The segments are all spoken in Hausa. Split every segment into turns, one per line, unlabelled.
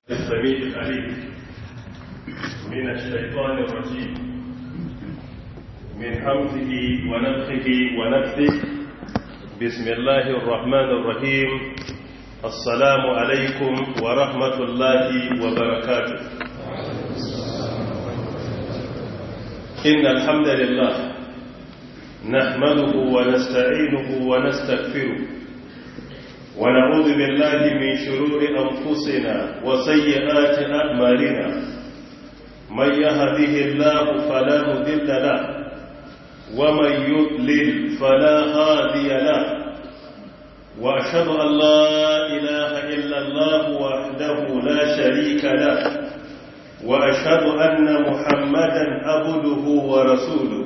السميع العليم من الشيطان الرجيم من حمزه ونفخه ونفثه بسم الله الرحمن الرحيم السلام عليكم ورحمة الله وبركاته إن الحمد لله نحمده ونستعينه ونستغفره ونعوذ بالله من شرور أنفسنا وسيئات أعمالنا من يهده الله فلا مذل له ومن يضلل فلا هادي له وأشهد أن لا إله إلا الله وحده لا شريك له وأشهد أن محمدا عبده ورسوله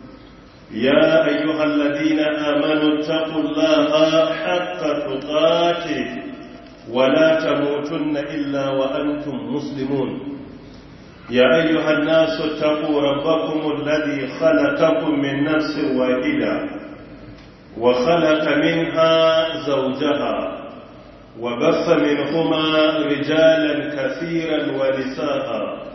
يا أيها الذين آمنوا اتقوا الله حق تقاته ولا تموتن إلا وأنتم مسلمون يا أيها الناس اتقوا ربكم الذي خلقكم من نفس واحدة وخلق منها زوجها وبث منهما رجالا كثيرا ونساء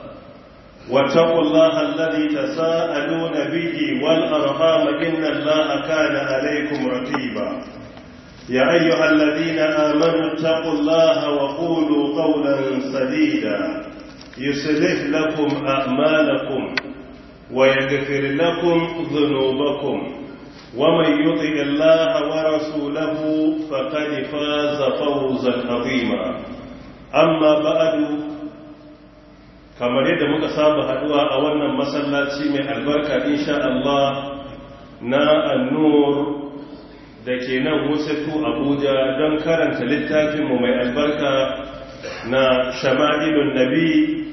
واتقوا الله الذي تساءلون به والأرحام إن الله كان عليكم رقيبا يا أيها الذين آمنوا اتقوا الله وقولوا قولا سديدا يصلح لكم أعمالكم ويغفر لكم ذنوبكم ومن يطع الله ورسوله فقد فاز فوزا عظيما أما بعد kamar yadda muka saba haduwa a wannan masallaci mai albarka insha Allah na annur da ke nan wusatu abuja don karanta littafinmu mai albarka na shama'ilun nabi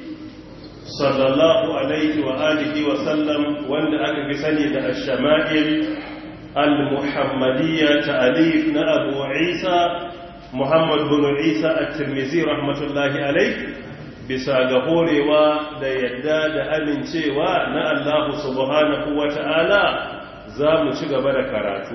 sallallahu alaihi wa alihi wa sallam wanda aka fi sani da shama'il al-muhammadiyya ta'alif na abu isa muhammad bin isa at-tirmidhi rahmatullahi alaihi bisa ga horewa da yadda da amincewa na Allah subhanahu wa ta'ala za mu ci gaba da karatu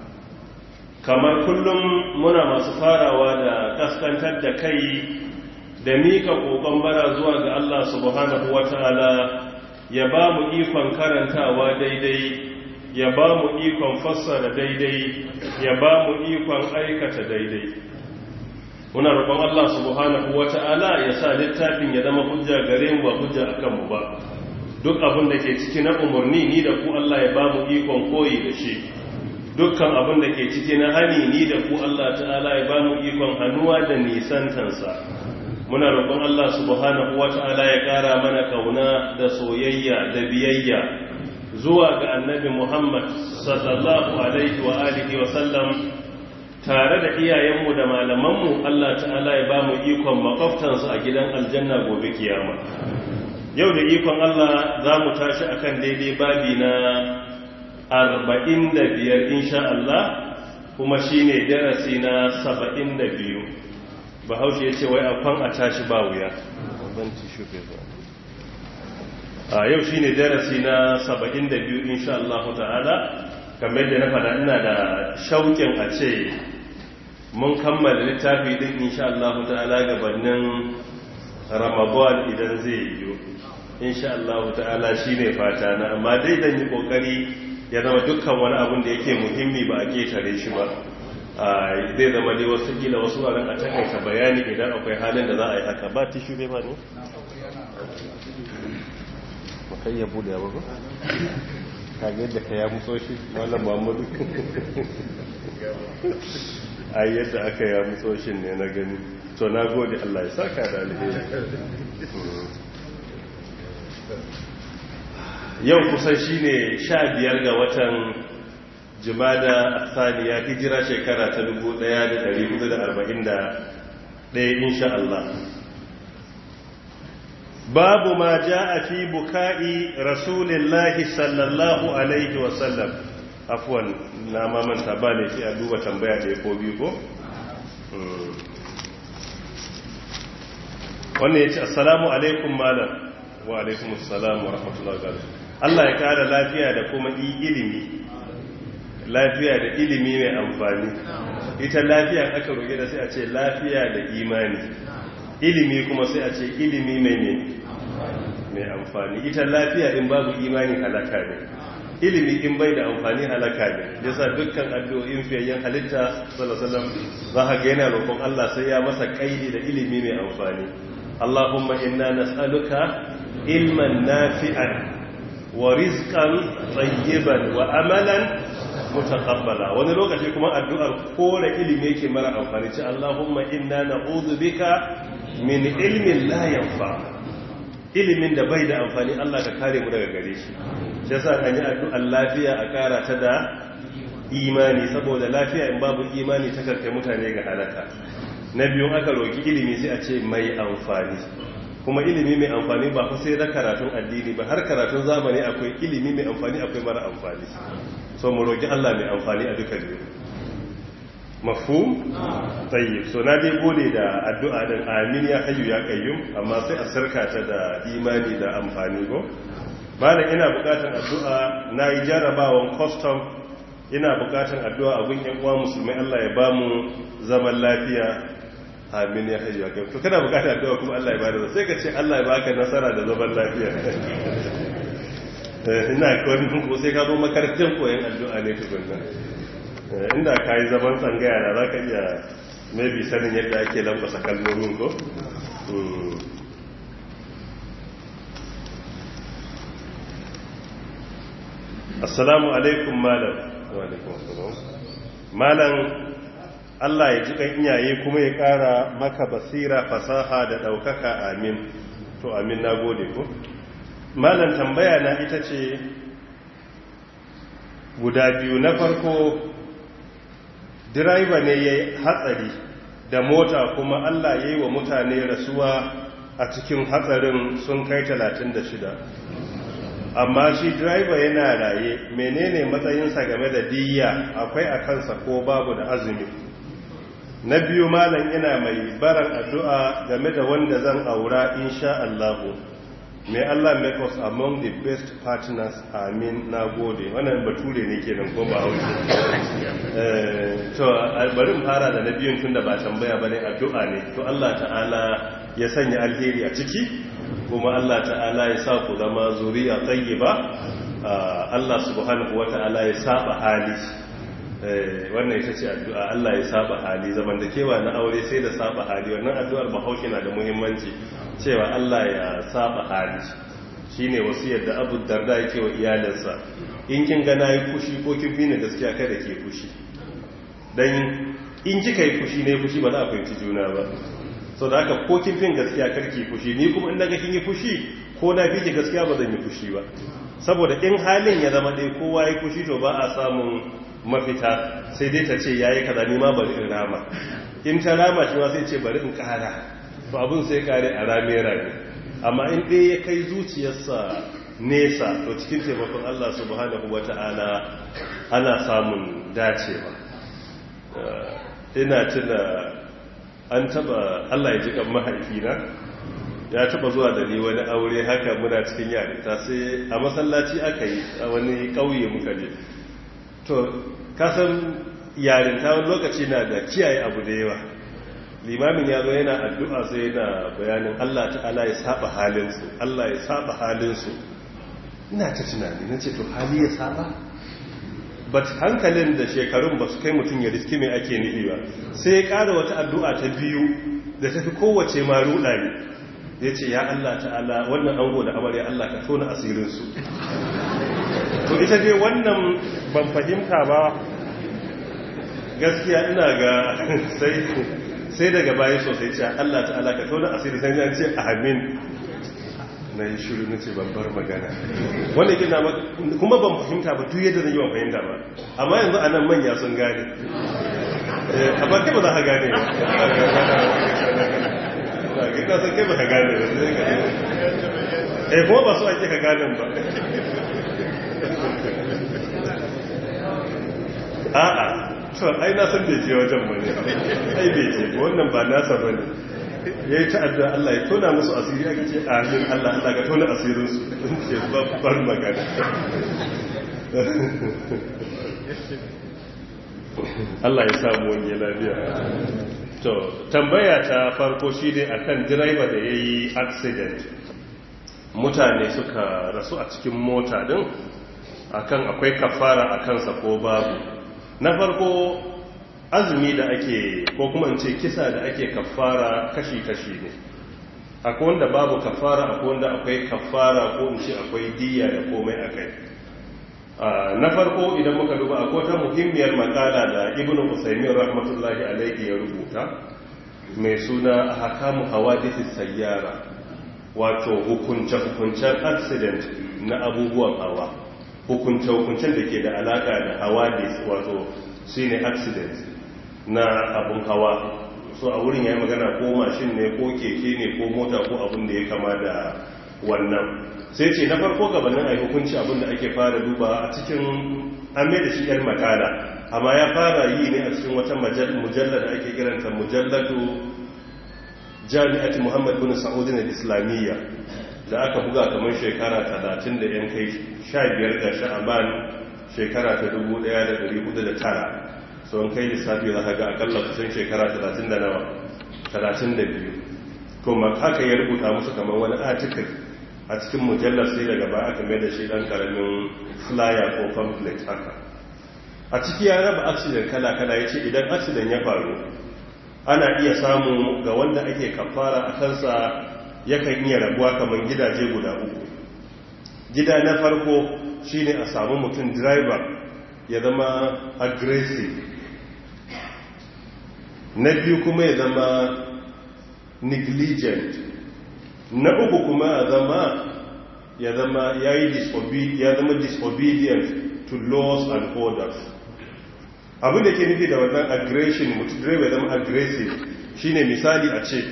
kamar kullum muna masu farawa da kaskantar da kai da mika kokon bara zuwa ga Allah subhanahu wa ta'ala ya ba mu ikon karantawa daidai ya ba mu ikon fassara daidai ya ba mu ikon aikata daidai muna roƙon Allah subhanahu wata'ala ya sa littafin ya zama hujja gare mu ba hujja akan mu ba duk abin da ke ciki na umarni ni da ku Allah ya ba mu ikon koyi da shi dukkan abin da ke ciki na hani ni da ku Allah ta'ala ya ba mu ikon hannuwa da nisantansa muna roƙon Allah subhanahu wata'ala ya ƙara mana kauna da soyayya da biyayya zuwa ga annabi Muhammad sallallahu alaihi wa alihi wa sallam tare da iyayenmu da malamanmu Allah ta'ala ya ba mu ikon makwabtansu a gidan aljanna gobe kiyama yau da ikon Allah za mu tashi akan daidai babi na 45 insha Allah kuma shine darasi na 72 bahaushe ya ce wai afan a tashi ba wuya a yau shine darasi na 72 insha Allah ta'ala kamar da na faɗa ina da shauƙin a ce mun kammala littafi din insha Allah ta'ala gabanin Ramadan idan zai yiwu insha Allah ta'ala shine fata na amma dai dan yi kokari ya zama dukkan wani abun da yake muhimmi ba a ketare shi ba zai zama dai wasu kila wasu ran a takaita bayani idan akwai halin da za a yi haka ba tishu bai ba ne makai ya bude ya ba kage yadda ka ya mutso shi malam Muhammadu ai yadda aka ya mutsoshin ne na gani to na gode Allah ya saka da alheri yau kusan shine sha biyar ga watan jimada athaniya hijira shekara ta 1441 insha Allah babu ma a fi buka'i rasulillahi sallallahu alaihi wasallam afuwan na mamanta ba ne fi a duba tambaya da ya ko biyu ko? wannan ya ce assalamu alaikum malam wa alaikum assalamu wa rahmatullahi wa Allah ya kara lafiya da kuma ilimi lafiya da ilimi mai amfani ita lafiya aka roƙe da sai a ce lafiya da imani ilimi kuma sai a ce ilimi mai ne mai amfani ita lafiya in babu imani halaka ne ilimi in bai da amfani halaka ne yasa dukkan addu'o'in fiyayyen halitta sallallahu alaihi za ka ga yana roƙon Allah sai ya masa kaidi da ilimi mai amfani Allahumma inna nas'aluka ilman nafi'an wa rizqan tayyiban wa amalan mutaqabbala wani lokaci kuma addu'ar kore ilimi yake mara amfani ce Allahumma inna na'udhu bika min ilmin la yanfa ilimin da bai da amfani Allah ka kare mu daga gare shi shi yasa an yi addu'ar lafiya a kara ta da imani saboda lafiya in babu imani ta karkai mutane ga halaka na biyun aka roki ilimi sai a ce mai amfani kuma ilimi mai amfani ba ku sai da karatun addini ba har karatun zamani akwai ilimi mai amfani akwai mara amfani so mu roki Allah mai amfani a duka biyu mafhum tayyib so na dai gode da addu'a din amin ya hayyu ya qayyum amma sai a sarka ta da imani da amfani go malam ina bukatan addu'a nayi jarabawan custom ina bukatan addu'a a gun yan uwa musulmai Allah ya bamu zaman lafiya amin ya hayyu ya qayyum to kana bukatan addu'a kuma Allah ya bada sai ka ce Allah ya baka nasara da zaman lafiya ina kwanin ko sai ka zo makarantar koyon addu'a ne tukunna inda ka yi zaman tsangaya da za ka iya maybe sanin yadda ake lambasa kalmomin ko? assalamu alaikum malam malam Allah ya ji kan iyaye kuma ya kara maka basira fasaha da ɗaukaka amin to amin na gode ko? malam tambaya na ita ce guda biyu na farko direba ne ya yi hatsari da mota kuma Allah ya yi wa mutane rasuwa a cikin hatsarin sun kai 36 amma shi direba yana raye menene matsayinsa game da diyya akwai a kansa ko babu da azumi na biyu malam ina mai baran addu'a game da wanda zan aura insha Allahu may Allah make us among the best partners amin na gode wannan bature ne kenan ko ba hausa to bari fara da na biyun tunda ba tambaya bane addu'a ne to Allah ta'ala ya sanya alheri a ciki kuma Allah ta'ala ya sa ku zama zuriya tayyiba Allah subhanahu wata'ala ya saba hali wannan ita ce addu'a Allah ya saba hali zaman da kewa na aure sai da saba hali wannan addu'ar bahaushe na da muhimmanci cewa Allah ya saba hali shi ne wasu yadda abu darda yake wa iyalinsa in kin gana yi fushi ko kin fi ni gaskiya kada ke fushi don in kika yi fushi ne fushi ba za a fahimci juna ba so da haka ko kin fi gaskiya karki fushi ni kuma in daga kin yi fushi ko na fi ki gaskiya ba zan yi fushi ba saboda in halin ya zama ɗaya kowa ya fushi to ba a samun mafita sai dai ta ce ya yi kaza ni ma bari in rama in ta rama shi ma sai ce bari in ƙara to abin sai kare a rame-rame amma in ɗaya ya kai zuciyarsa nesa to cikin taimakon Allah subhanahu wa ta'ala ana samun dacewa ina tuna an taba Allah ya ji kan mahaifina ya taba zuwa da ni wani aure haka muna cikin yarinta sai a masallaci aka yi a wani ƙauye muka je to kasan yarinta wani lokaci na da kiyaye abu da yawa limamin ya zo yana addu'a sai yana bayanin Allah ta'ala ya saba halinsu Allah ya saba halinsu ina ta tunani na ce to hali ya saba but hankalin da shekarun ba su kai mutum ya riski mai ake nufi ba sai ya ƙara wata addu'a ta biyu da tafi kowace ma ruɗa ne ya ce ya Allah ta'ala wannan ango da amarya Allah ka tona asirinsu to ita dai wannan ban fahimta ba gaskiya ina ga sai sai daga bayan sosai ce Allah ta'ala ka tona asiri sai ya ce amin na yi shiru na ce babbar magana wanda gina kuma ban fahimta ba duk yadda zan yi ban fahimta ba amma yanzu a nan manya sun gane a ba ba za ka gane ba gina sun kai ba ka gane ba sai ka eh kuma ba su ake ka gane ba a'a to ai na san bai je wajen bane ai bai je wannan ba nasa bane yayi ta'adda Allah ya tona musu asiri aka ce amin Allah Allah ka tona asirin su ce babbar magana Allah ya samu wani lafiya to tambaya ta farko shi ne akan direba da ya yi accident mutane suka rasu a cikin mota din akan akwai kafara a kansa ko babu na farko azumi da ake ko kuma ce kisa da ake kafara kashi-kashi ne akwai wanda babu kafara akwai wanda akwai kafara ko in ce akwai diya da komai a kai na farko idan muka duba akwai ta muhimmiyar makala da ibn usaimin rahmatullahi alaihi ya rubuta mai suna hakamu hawadisi sayyara wato hukunce-hukuncen accident na abubuwan hawa hukunce-hukuncen da ke da alaka da hawadis wato shine accident na abun hawa so a wurin ya yi magana ko mashin ne ko keke ne ko mota ko abin da ya kama da wannan sai ce na farko gabanin a hukunci abin da ake fara duba a cikin an da shi yar makala amma ya fara yi ne a cikin wata mujallar da ake kiranta mujallatu jami'ati muhammad bin sa'udin al-islamiyya da aka buga kamar shekara 30 da yan kai 15 ga sha'aban shekara ta 1409 so an kai lissafi za ka ga akalla kusan shekara 30 da nawa 32 kuma haka ya rubuta musu kamar wani article a cikin mujallar sai daga ba aka mai da shi dan karamin flyer ko pamphlet haka a ciki ya raba accident kala-kala ya ce idan accident ya faru ana iya samu ga wanda ake kafara a kansa yakan iya rabuwa kamar gidaje guda uku gida na farko shine a samu mutum driver ya zama aggressive na biyu kuma ya zama negligent na uku kuma ya zama ya zama ya yi ya zama disobedient to laws and orders abin da ke nufi da wannan aggression mutu direba zama aggressive shine misali a ce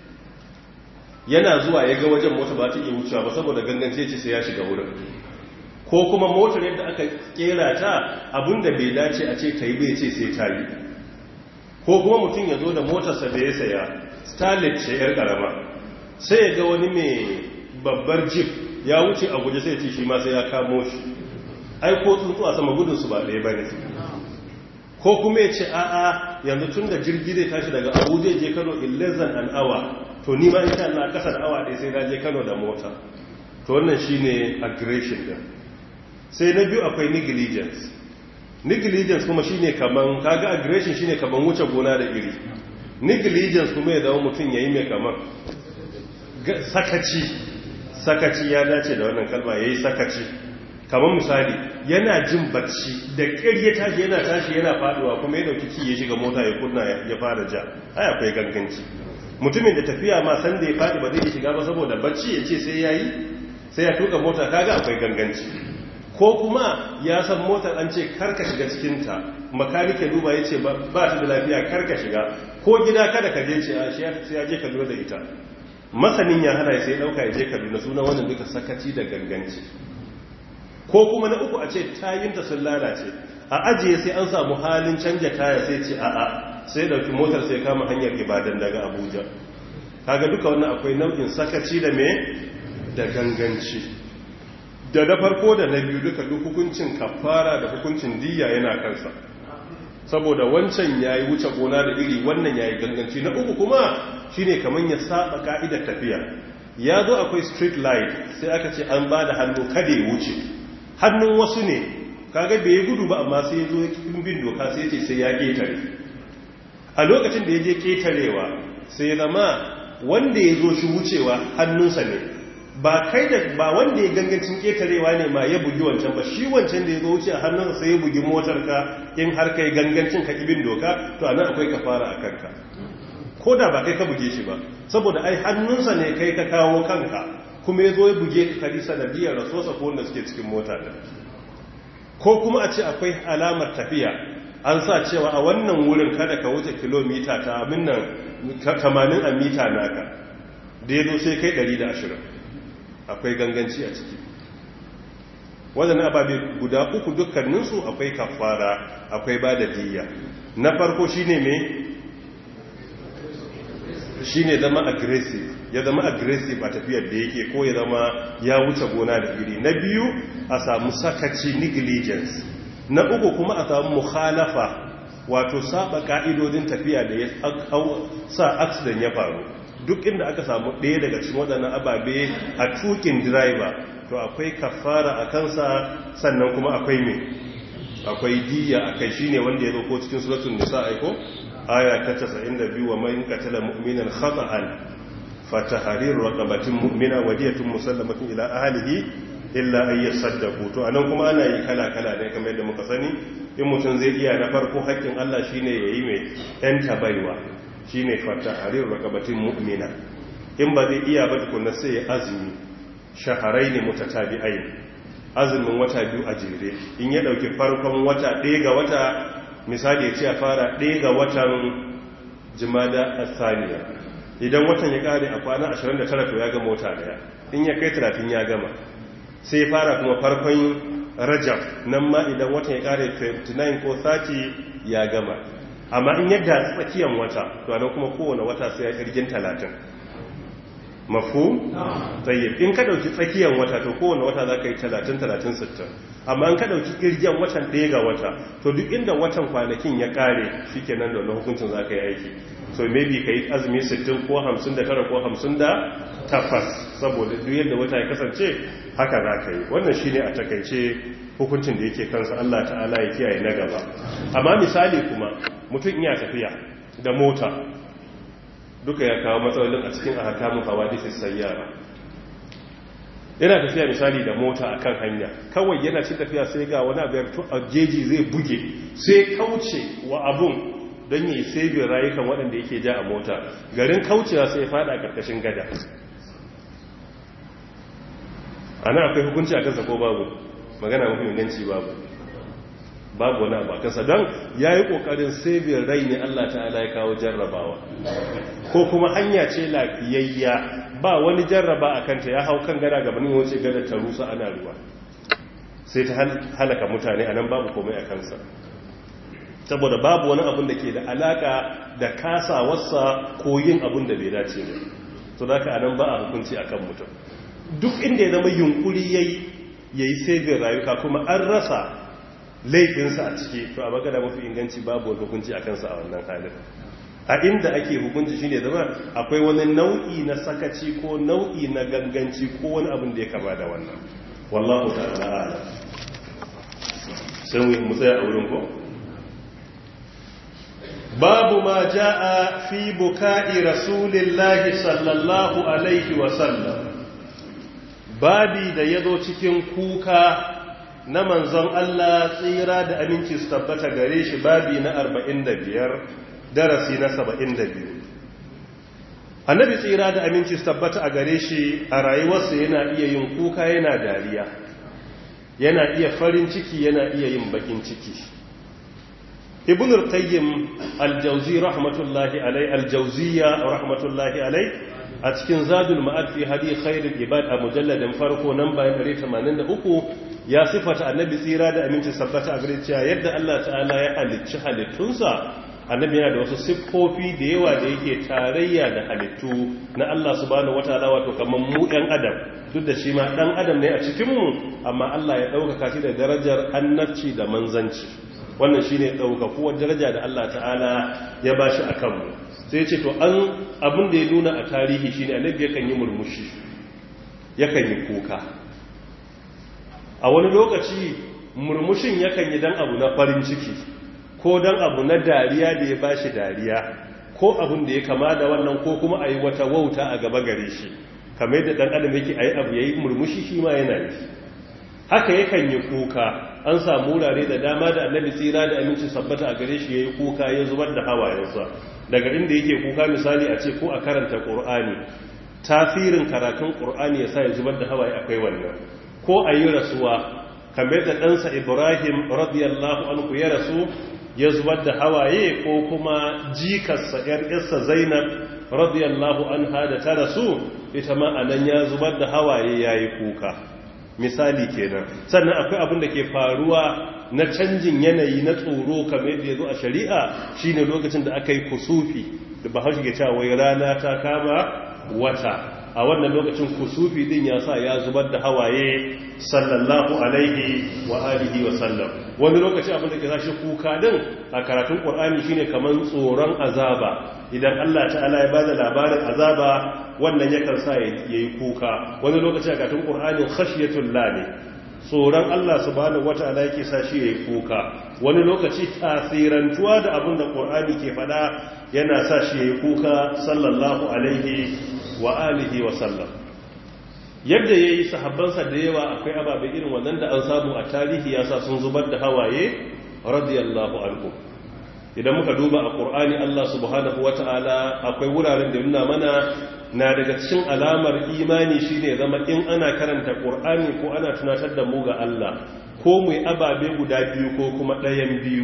yana zuwa ya ga wajen mota ba ta iya wucewa ba saboda gangance ce sai ya shiga wurin ko kuma motar yadda aka kera ta abinda bai dace a ce ta yi bai ce sai ta yi ko kuma mutum ya zo da motarsa da ya saya starlet ce yar karama sai ya ga wani mai babbar jeep ya wuce a guje sai ce shi ma sai ya kamo shi ai ko tsuntsu a sama gudunsu ba ɗaya ba ne ko kuma ya ce a'a yanzu tun da jirgi zai tashi daga abuja je kano in less than an hour to ni ma insha Allah kasa da awa ɗaya sai na je kano da mota to wannan shine aggression din sai na biyu akwai negligence negligence kuma shine kaman kaga aggression shine kaman wuce gona da iri negligence kuma ya zama mutum yayi mai kaman sakaci sakaci ya dace da wannan kalma yayi sakaci kamar misali yana jin bacci da ƙirya tashi yana tashi yana faduwa kuma ya dauki ki ya shiga mota ya kunna ya fara ja ai akwai ganganci mutumin da tafiya ma san da ya fadi ba zai shiga ba saboda bacci ya ce sai yayi sai ya tuka mota kaga akwai ganganci ko kuma ya san motar an ce karka shiga cikin ta makanike duba ya ce ba ta da lafiya karka shiga ko gida kada ka je ce a shi ya je kaduna da ita masanin ya hana sai dauka ya je kaduna suna wannan duka sakaci da ganganci ko kuma na uku a ce tayinta sun lalace a ajiye sai an samu halin canja taya sai ce a'a sai dauki motar sai kama hanyar ibadan daga abuja kaga duka wannan akwai nau'in sakaci da me da ganganci da na farko da na biyu duka duk hukuncin kafara da hukuncin diya yana kansa saboda wancan yayi wuce gona da iri wannan yayi ganganci na uku kuma shine kaman ya saba ka'idar tafiya ya zo akwai street light sai aka ce an ba da hannu kada ya wuce hannun wasu ne kaga bai yi gudu ba amma sai ya zo cikin bin doka sai ce sai ya ketare a lokacin da ya je ketarewa sai zama wanda ya zo shi wucewa hannunsa ne ba kai da ba wanda ya gangancin ketarewa ne ma ya bugi wancan ba shi wancan da ya zo wuce a hannunsa sai ya bugi motarka in har kai gangancin ka ibin doka to anan akwai kafara a kanka ko da ba kai ka buge shi ba saboda ai hannunsa ne kai ka kawo kanka kuma ya zo ya buge ka kari sanadiyar rasuwarsa ko wanda suke cikin mota da ko kuma a ce akwai alamar tafiya an sa cewa a wannan wurin kada ka wuce kilomita ta minnan 80 a mita naka da ya zo sai kai 120 akwai ganganci a ciki wadannan ababe guda uku dukkaninsu akwai kafara akwai ba da diya na farko shine me shine zama aggressive ya zama aggressive a tafiyar da yake ko ya zama ya wuce gona da iri na biyu a samu sakaci negligence na uku kuma a samu mukhalafa wato saba ka'idodin tafiya da ya sa accident ya faru duk inda aka samu ɗaya daga cikin waɗannan ababe a tukin driver to akwai kafara a kansa sannan kuma akwai me akwai diya a kai shine wanda ya zo ko cikin suratul nisa aiko aya ta 92 wa man qatala mu'minan khata'an fatahrir raqabatin mu'mina wadiyatun musallamatin ila ahlihi illa ay yasaddaqu to anan kuma ana yi kala kala ne kamar yadda muka sani in mutum zai iya na farko haƙƙin Allah shine yayi mai yan tabaiwa shine fatahrir raqabatin mu'mina in ba zai iya ba tukunna sai ya azumi shaharain mutatabi'ain azumin wata biyu a jere in ya dauki farkon wata ɗaya ga wata misali ya ce a fara ɗaya ga watan jimada asaniya idan watan ya kare a kwana 29 to ya gama wata daya in ya kai 30 ya gama sai fara kuma farkon rajab nan ma idan watan ya kare 29 ko 30 ya gama amma in yadda tsakiyan wata to anan kuma kowane wata sai ya kirgin 30 mafu? tsayyib in ka dauki tsakiyan wata to kowane wata za ka yi 30-30-60 amma in ka dauki kirgin watan ɗaya ga wata to duk inda watan kwanakin ya kare shi kenan da wani hukuncin za ka yi aiki so maybe ka yi azumi 60 ko 59 ko 58 saboda duk yadda wata ya kasance haka za ka yi wannan shi ne a takaice hukuncin da yake kansa Allah ta'ala ya kiyaye na gaba amma misali kuma mutum iya tafiya da mota duka ya kawo matsalolin a cikin ahakamun hawadithis sayyara yana tafiya misali da mota akan hanya kawai yana ci tafiya sai ga wani abu a jeji zai buge sai kauce wa abun don yi sabin rayukan waɗanda yake ja a mota garin kaucewa sai fada a ƙarƙashin gada a nan akwai hukunci a kansa ko babu magana mafi inganci babu babu wani abu a kansa don ya yi ƙoƙarin sabin rai ne allah ta'ala ya kawo jarrabawa ko kuma hanya ce lafiyayya ba wani jarraba a kanta ya hau kan gada gabanin wace gada ta rusa ana ruwa sai ta halaka mutane a nan babu komai a kansa saboda babu wani abin da ke da alaka da kasawarsa ko yin abin da bai dace ne to da ka anan ba a hukunci a kan mutum duk inda ya zama yunkuri ya yi sabin rayuka kuma an rasa laifinsa a ciki to a magana mafi inganci babu wani hukunci a kansa a wannan halin a inda ake hukunci shine zama akwai wani nau'i na sakaci ko nau'i na ganganci ko wani abin da ya kama da wannan wallahu ta'ala ala sai mu tsaya a wurin ko babu ma ja'a fi buka'i rasulillahi sallallahu alaihi wa sallam babi da yazo cikin kuka na manzon Allah tsira da aminci su tabbata gare shi babi na 45 darasi na 72 annabi tsira da aminci su tabbata a gare shi a rayuwarsa yana iya yin kuka yana dariya yana iya farin ciki yana iya yin bakin ciki ibn al-qayyim al-jawzi rahmatullahi alai al-jawziya rahmatullahi alai a cikin zadul ma'ad fi hadi khairul ibad a mujalladin farko nan bayan 183 ya sifata annabi tsira da aminci sabbata a gare cewa yadda Allah ta'ala ya halicci halittunsa annabi yana da wasu siffofi da yawa da yake tarayya da halittu na Allah subhanahu wataala wato kaman mu ɗan adam duk da shi ma ɗan adam ne a cikin mu amma Allah ya ɗaukaka shi da darajar annabci da manzanci wannan shine ɗaukakuwar daraja da Allah ta'ala ya bashi akan mu sai ce to an abin da ya nuna a tarihi shine annabi yakan yi murmushi yakan yi kuka a wani lokaci murmushin yakan yi dan abu na farin ciki ko dan abu na dariya da ya bashi dariya ko abin da ya kama da wannan ko kuma a yi wata wauta a gaba gare shi kamar yadda dan adam yake ayi abu yayi murmushi shi ma yana yi haka yakan yi kuka an samu wurare da dama da annabi tsira da aminci sabbata a gare shi yayi kuka ya zubar da hawayensa daga inda yake kuka misali a ce ko a karanta qur'ani tasirin karatun qur'ani yasa ya zubar da hawaye akwai wannan ko a yi rasuwa kamar da ɗansa ibrahim radiyallahu anhu ya rasu ya zubar da hawaye ko kuma jikarsa ‘yar ‘yarsa zainab radiyallahu anha da ta rasu ita ma a nan ya zubar da hawaye ya yi kuka misali kenan sannan akwai abin da ke faruwa na canjin yanayi na tsoro kamar yadda ya zo a shari'a shine lokacin da aka yi kusufi da bahaushe ke cewa wai rana ta kama wata a wannan lokacin kusufi din ya sa ya zubar da hawaye sallallahu alaihi wa alihi wa sallam wani lokaci abin da ke sashi kuka din a karatun qur'ani shine kaman tsoron azaba idan Allah ta'ala ya bada labarin azaba wannan yakan sa yayi kuka wani lokaci a karatun qur'ani khashyatul lani tsoron Allah subhanahu wata'ala yake sa shi yayi kuka wani lokaci tasirantuwa da abin da qur'ani ke fada yana sa shi yayi kuka sallallahu alaihi wa alihi wa sallam yadda ya yi sahabbansa da yawa akwai ababe irin wannan da an samu a tarihi ya sa sun zubar da hawaye radiyallahu anhu idan muka duba a ƙur'ani Allah subhanahu wata'ala akwai wuraren da nuna mana na daga cikin alamar imani shine zama in ana karanta ƙur'ani ko ana tunatar da mu ga Allah ko mu yi ababe guda biyu ko kuma ɗayan biyu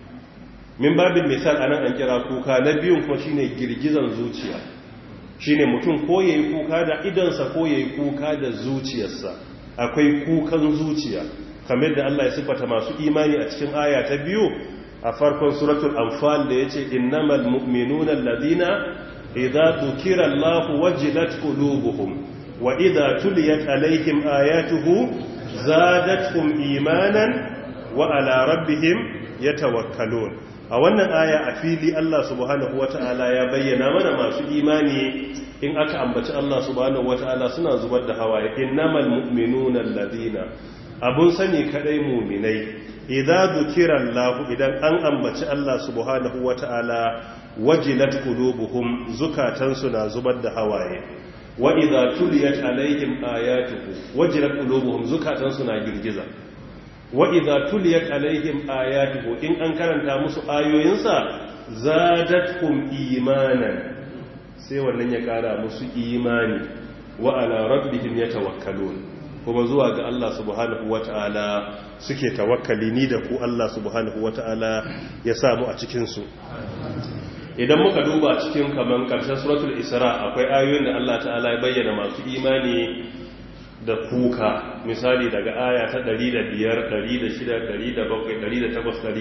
min babin misal anan an kira kuka na biyun kuma shine girgizan zuciya shine mutum ko yayi kuka da idansa ko yayi kuka da zuciyarsa akwai kukan zuciya kamar da Allah ya sifata masu imani a cikin aya ta biyu a farkon suratul anfal da yace innamal mu'minuna alladhina idza dhukira Allahu wajilat qulubuhum wa idza tuliyat alaihim ayatuhu zadatuhum imanan wa ala rabbihim yatawakkalun a wannan aya a fili Allah subhanahu wata'ala ya bayyana mana masu imani in aka ambaci Allah subhanahu wata'ala suna zubar da hawaye innamal mu'minuna alladhina abun sani kadai mu'minai idza dhukira Allah idan an ambaci Allah subhanahu wata'ala wajilat qulubuhum zukatan na zubar da hawaye wa idza tuliyat alaihim ayatuhu wajilat qulubuhum zukatan na girgiza wa idza tuliyat alaihim ayatuhu in an karanta musu ayoyinsa zadatkum imanan sai wannan ya kara musu imani wa ala rabbihim yatawakkalun kuma zuwa ga Allah subhanahu wataala suke tawakkali ni da ku Allah subhanahu wataala ya samu a cikin su idan muka duba cikin kaman karshen suratul isra akwai ayoyin da Allah ta'ala ya bayyana masu imani da kuka misali daga aya ta 105 106 107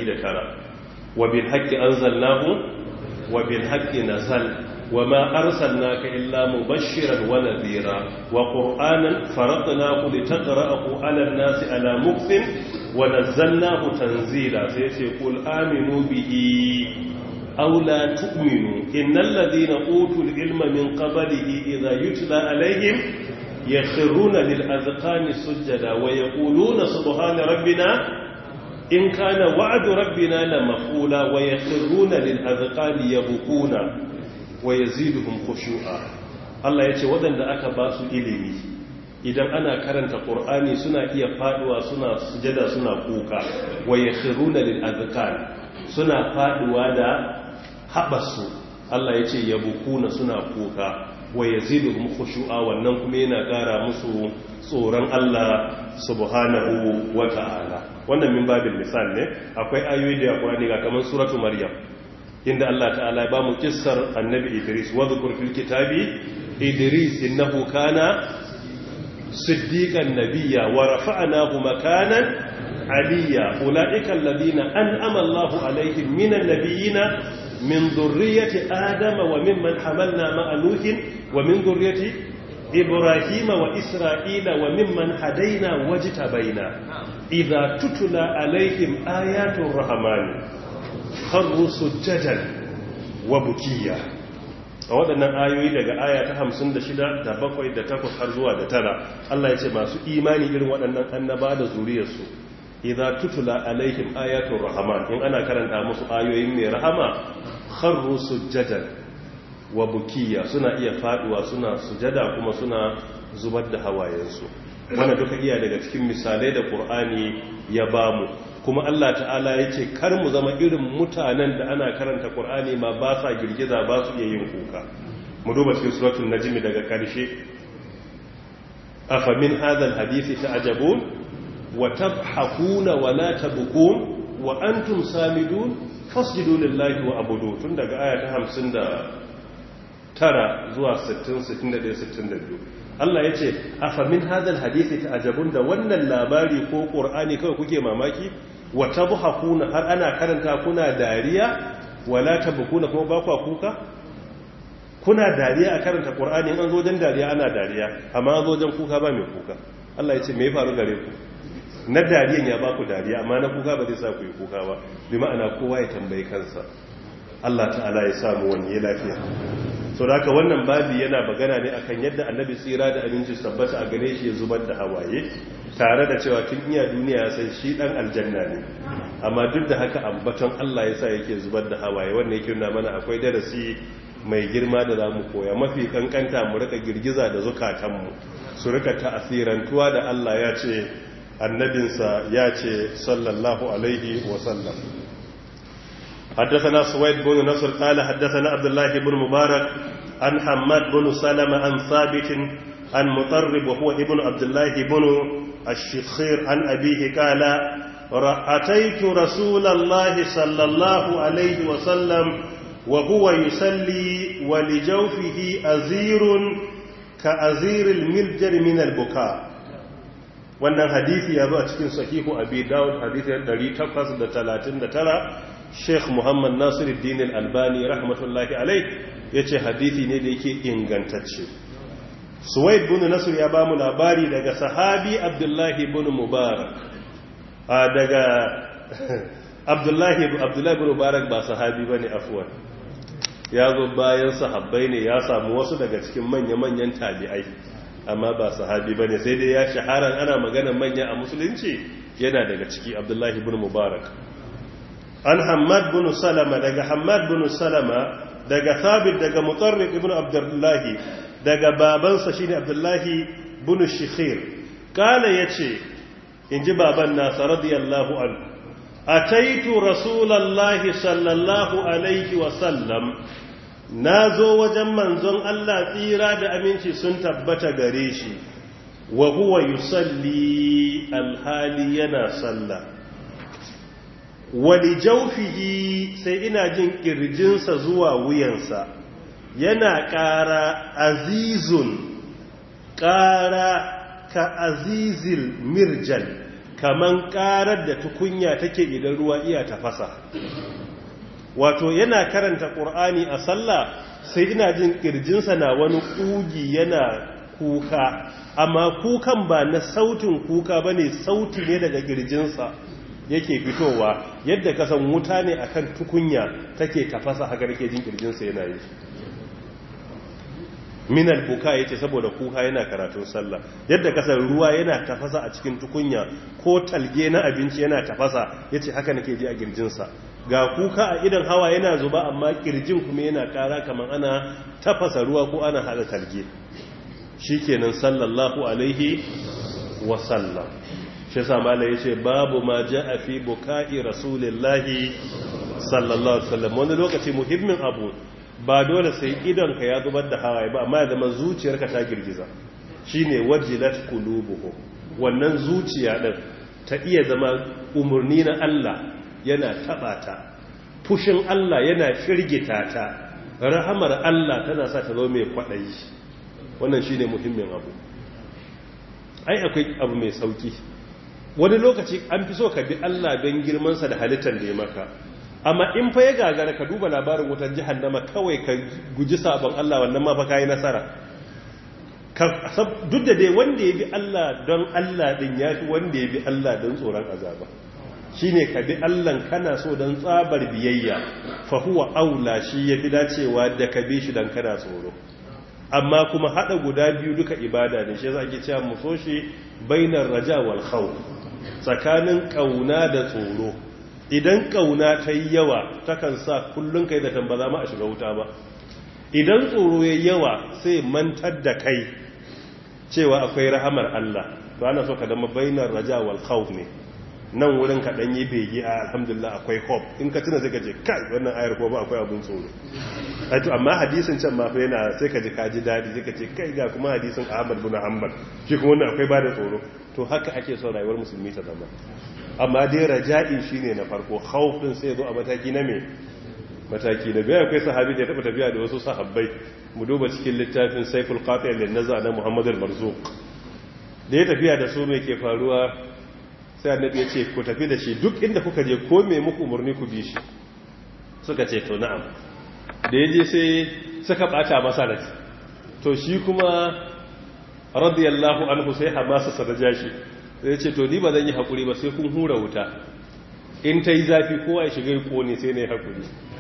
108 wa bil haqqi anzalnahu wa bil haqqi nazal wa ma arsalnaka illa mubashiran wa nadhira wa qur'anan faradnahu litaqra'ahu 'ala an-nasi 'ala mukfin wa nazzalnahu tanzila sai ce qul aminu bihi aw la tu'minu innal ladhina utul ilma min qablihi idha yutla 'alayhim يخرون للأذقان سجدا ويقولون سبحان ربنا إن كان وعد ربنا لمفعولا ويخرون للأذقان يبكون ويزيدهم خشوعا Allah ya ce waɗanda aka ba su ilimi idan ana karanta ƙur'ani suna iya faɗuwa suna sujada suna kuka wa ya khiruna lil azkan suna faɗuwa da haɓasu Allah ya ce yabukuna suna kuka wa yaziduhum khushu'a wannan kuma yana ƙara musu tsoron Allah subhanahu wa ta'ala wannan min babin misal ne akwai ayoyi da Qur'ani ga kaman suratu Maryam inda Allah ta'ala ya ba mu kissar annabi Idris wa dhkur fil kitabi Idris innahu kana siddiqan nabiyya wa rafa'nahu makanan aliyya ulaika alladhina an'ama Allahu alaihim minan nabiyyina من ذرية آدم وممن حملنا مع نوح ومن ذرية إبراهيم وإسرائيل وممن هدينا واجتبينا إذا تتلى عليهم آيات الرحمن خروا سجدا وبكيا a waɗannan ayoyi daga aya ta hamsin da shida da bakwai da takwas har zuwa da tara Allah ya ce masu imani irin waɗannan annaba da zuriyarsu idza tutula alaihim ayatul rahman in ana karanta musu ayoyin mai rahama kharru sujjadan wa bukiya suna iya faduwa suna sujada kuma suna zubar da hawayensu wanda duka iya daga cikin misalai da qur'ani ya bamu kuma Allah ta'ala yace kar mu zama irin mutanen da ana karanta qur'ani ma ba sa girgiza ba su iya yin kuka mu duba cikin suratul najm daga karshe afa min hadha alhadith ta'jabun وتضحكون ولا تبكون وأنتم سامدون فاسجدوا لله وعبدوا tun daga aya ta 59 zuwa 60 61 62 Allah yace afa min hadal hadisi ta'jabun da wannan labari ko qur'ani kawai kuke mamaki wa tadhakuna har ana karanta kuna dariya wala tabkuna kuma ba ku kuka kuna dariya a karanta qur'ani an zo dan dariya ana dariya amma an zo dan kuka ba mai kuka Allah yace me ya faru gare ku na dariyan ya ba ku dariya amma na kuka ba zai sa ku yi kuka ba bi ma'ana kowa ya tambayi kansa Allah ta'ala ya samu wani ya lafiya so da haka wannan babi yana magana ne akan yadda annabi tsira da aminci tabbata a gare shi ya zubar da hawaye tare da cewa tun iya duniya ya san shi dan aljanna ne amma duk da haka ambaton Allah ya sa yake zubar da hawaye wannan yake nuna mana akwai darasi mai girma da za mu koya mafi kankanta mu rika girgiza da zukatanmu su rika ta'asirantuwa da Allah ya ce annabinsa ya ce sallallahu alaihi wasallam حدثنا سويد بن نصر قال حدثنا عبد الله بن مبارك عن حماد بن سلمة عن ثابت عن مطرب وهو ابن عبد الله بن الشخير عن أبيه قال أتيت رسول الله صلى الله عليه وسلم وهو يصلي ولجوفه أزير كأزير المرجر من البكاء wannan hadisi ya zo a cikin sahihu abi dawud hadisi 839 sheikh muhammad nasiruddin al-albani rahmatullahi alai yace hadisi ne da yake ingantacce suwaid bin nasr ya ba mu labari daga sahabi abdullahi bin mubarak a daga abdullahi abdullahi bin mubarak ba sahabi bane afwan ya zo bayan sahabbai ne ya samu wasu daga cikin manya-manyan tabi'ai amma ba sahabi ba ne sai dai ya shahara ana magana manya a musulunci yana daga ciki abdullahi bin mubarak an hamad bin salama daga hamad bin salama daga thabit daga mutarrif ibn abdullahi daga babansa shine abdullahi bin shikhir kala yace inji baban nasa radiyallahu anhu ataitu rasulallahi sallallahu alaihi wa sallam na zo wajen manzon Allah tsira da aminci sun tabbata gare shi wa huwa yusalli alhali yana sallah wali jaufihi sai ina jin kirjinsa zuwa wuyansa yana ƙara azizun ƙara ka azizil mirjal kaman ƙarar da tukunya take idan ruwa iya tafasa wato yana karanta ƙur'ani a sallah sai ina jin ƙirjinsa na wani ƙugi yana kuka amma kukan ba na sautin kuka ba ne sauti ne daga ƙirjinsa yake fitowa yadda kasan wuta ne akan tukunya take tafasa haka nake jin ƙirjinsa yana yi minal kuka ya ce saboda kuka yana karatun sallah yadda kasar ruwa yana tafasa a cikin tukunya ko talge na abinci yana tafasa ya ce haka nake ji a girjinsa ga kuka a idan hawa yana zuba amma kirjin kuma yana kara kamar ana tafasa ruwa ko ana hada talge shi kenan sallallahu alaihi wasallam shi samala ya ce babu ma ja a fi buka'i rasulillahi sallallahu alaihi wasallam wani lokaci muhimmin abu ba dole sai idonka ya zubar da hawaye ba amma ya zama zuciyarka ta girgiza shine wajilat qulubuhum wannan zuciya din ta iya zama umurni na Allah yana taba ta fushin Allah yana firgita ta rahamar Allah tana sa ta zo mai kwadayi wannan shine muhimmin abu ai akwai abu mai sauki wani lokaci an fi so ka bi Allah don girmansa da halittar da ya maka amma in fa ya gagara ka duba labarin wutar jihannama kawai ka guji sabon Allah wannan ma fa kai nasara duk da dai wanda ya bi Allah don Allah din yafi wanda ya bi Allah don tsoron azaba shine ka bi Allah kana so don tsabar biyayya fa huwa aula shi yafi dacewa da ka bi shi dan kana tsoro amma kuma hada guda biyu duka ibada ne shi yasa ake cewa mu so shi bainar raja wal khawf tsakanin kauna da tsoro idan kauna ta yi yawa takan sa kullum kai da tambaza ma a shiga wuta ba idan tsoro ya yawa sai mantar da kai cewa akwai rahamar Allah to ana so ka dama bainar raja wal khawf ne nan wurin ka dan yi bege a alhamdulillah akwai hope in ka tuna sai ka je kai wannan ayar ko ba akwai abun tsoro ai to amma hadisin can ma fa yana sai ka ji ka ji dadi sai ka ce kai ga kuma hadisin Ahmad bin Hanbal shi kuma wannan akwai bada tsoro to haka ake son rayuwar musulmi ta zama amma dai raja'i shine na farko khawfin sai zo a mataki na me mataki na biya akwai sahabi da ya taba tafiya da wasu sahabbai mu duba cikin littafin Saiful Qati' lin naza na Muhammad al-Marzuq da ya tafiya da su me ke faruwa sai annabi ya ce ku tafi da shi duk inda kuka je ko me muku umurni ku bi shi suka ce to na'am da ya je sai suka bata masa rai to shi kuma radiyallahu anhu sai hamasa sa da jashi sai ce to ni ba zan yi haƙuri ba sai kun hura wuta in ta yi zafi kowa ya shiga ya ƙone sai na yi haƙuri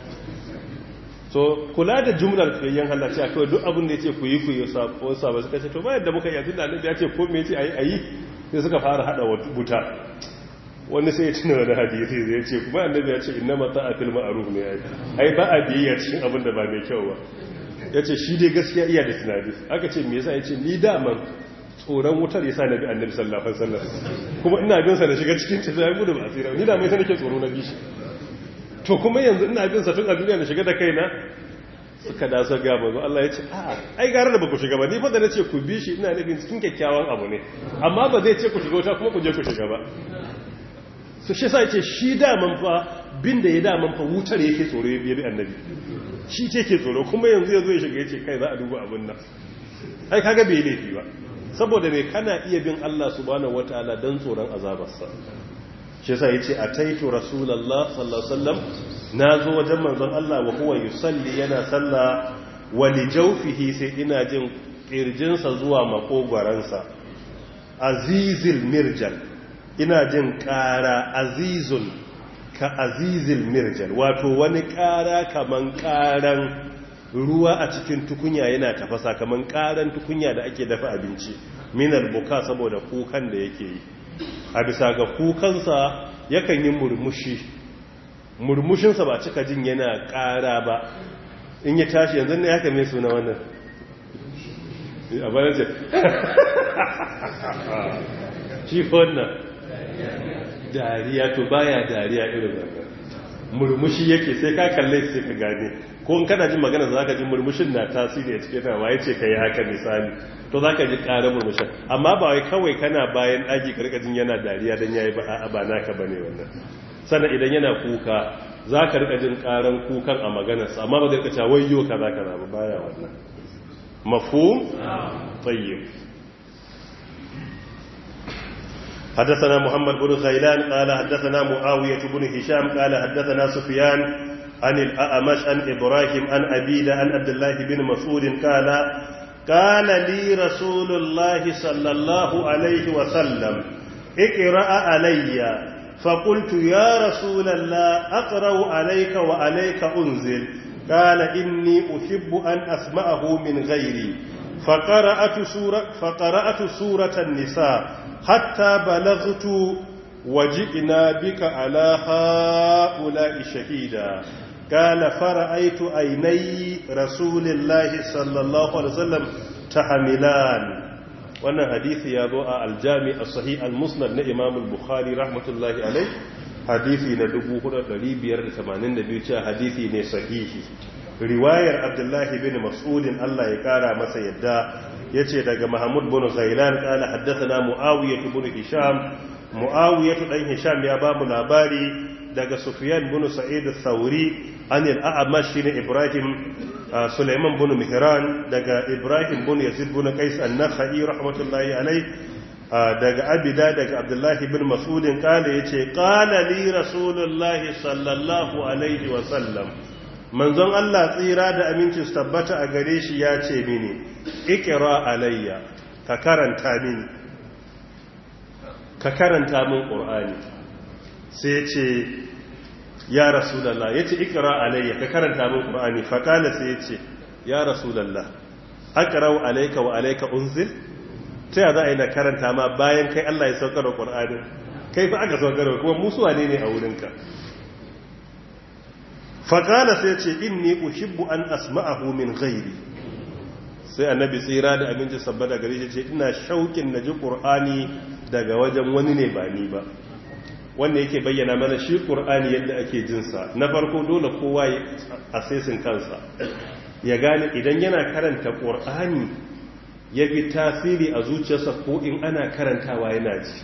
so kula da jumlar fiyayyen halarci a kawai duk abin da ya ce ku yi ku yi wasa ba suka ce to bayan da muka yi abin da annabi ya ce ko me ce a yi sai suka fara hada wuta wani sai ya tuna wani hadisi zai ce kuma annabi ya ce inna mata a filma a ruhu ne ya yi ai ba a biyayya cikin abin da ba mai kyau ba ya ce shi dai gaskiya iya da tunani aka ce me yasa ya ce ni daman tsoron wutar ya sa na bi annabi sallallahu alaihi wasallam kuma ina bin sa da shiga cikin tafiya gudu ba asira ni da mai sa nake tsoro na bishi to kuma yanzu ina bin sa tun a duniya da shiga da kaina suka da su ga manzo Allah ya ce a ai gara da baku shiga ba ni fa da nace ku bi shi ina nufin cikin kyakkyawan abu ne amma ba zai ce ku shiga wuta kuma ku je ku shiga ba su shi sa ce shi daman fa bin da ya daman fa wutar yake tsoro ya bi annabi shi ce ke tsoro kuma yanzu ya zo ya shiga ya ce kai za a duba abin nan ai kaga bai laifi ba saboda mai kana iya bin Allah subhanahu wataala dan tsoron azabarsa shi yasa yace ataitu rasulullah sallallahu alaihi wasallam nazo wajen manzon Allah wa huwa yusalli yana salla wa li jawfihi sai ina jin kirjinsa zuwa makogwaransa azizil mirjal ina jin ƙara azizun ka azizil mirjal wato wani ƙara kaman ƙaran ruwa a cikin tukunya yana tafasa kaman ƙaran tukunya da ake dafa abinci minal buka saboda kukan da yake yi a bisa ga kukansa yakan yi murmushi murmushinsa ba cika jin yana ƙara ba in ya tashi yanzu ne haka mai suna wannan a bayan ce shi wannan dariya to baya dariya irin wannan murmushi yake sai ka kalle sai ka gane ko in kana jin magana za ka ji murmushin na tasiri a cikin nawa ya ce ka yi haka misali to za ka ji ƙarar murmushin amma ba wai kawai kana bayan ɗaki karkajin yana dariya don ya yi ba a ba naka ba ne wannan sannan idan yana kuka za ka rika jin ƙaran kukan a maganarsa amma ba zai kaca wayo ka za ka zama baya wannan mafu tsayyib حدثنا محمد بن غيلان قال حدثنا معاوية بن هشام قال حدثنا سفيان عن الأعمش عن إبراهيم عن أبيد عن عبد الله بن مسعود قال قال لي رسول الله صلى الله عليه وسلم اقرأ علي فقلت يا رسول الله أقرأ عليك وعليك أنزل قال إني أحب أن أسمعه من غيري فقرأت سورة, فقرأت سورة النساء حتى بلغت وجئنا بك على هؤلاء شهيدا قال فرأيت عيني رسول الله صلى الله عليه وسلم تحملان wannan hadisi ya zo a aljami a sahih al-musnad na imam al-bukhari rahmatullahi alai hadisi na 4582 cewa hadisi ne sahihi riwayar abdullahi bin mas'udin Allah ya kara masa yadda yace daga mahmud bin ghailan qala haddathana muawiyah bin hisham muawiyah dan hisham ya ba mu labari daga sufyan bin sa'id al-thawri an al-a'mash bin ibrahim sulaiman bin mihran daga ibrahim bin yazid bin qais an-nakhai rahmatullahi alayh daga abida daga abdullahi bin mas'udin kala yace qala li rasulullahi sallallahu alaihi wa sallam manzon Allah tsira da aminci su tabbata a gare shi ya ce mini ikira alayya ka karanta mini ka karanta min ƙur'ani sai ce ya rasulallah ya ce ikira alayya ka karanta min ƙur'ani faƙala sai ya ce ya rasulallah akarau alaika wa alaika unzil ta yada a yi na karanta ma bayan kai Allah ya saukar da ƙur'anin kai fa aka saukar da kuma musuwa ne ne a wurinka faƙala sai ce inni uhibbu an asma'ahu min ghairi sai annabi tsira da aminci sabba da gari ce ina shaukin naji qur'ani daga wajen wani ne ba ni ba wanda yake bayyana mana shi qur'ani yadda ake jin sa na farko dole kowa ya asesin kansa ya gane idan yana karanta qur'ani ya bi tasiri a zuciyarsa ko in ana karantawa yana ji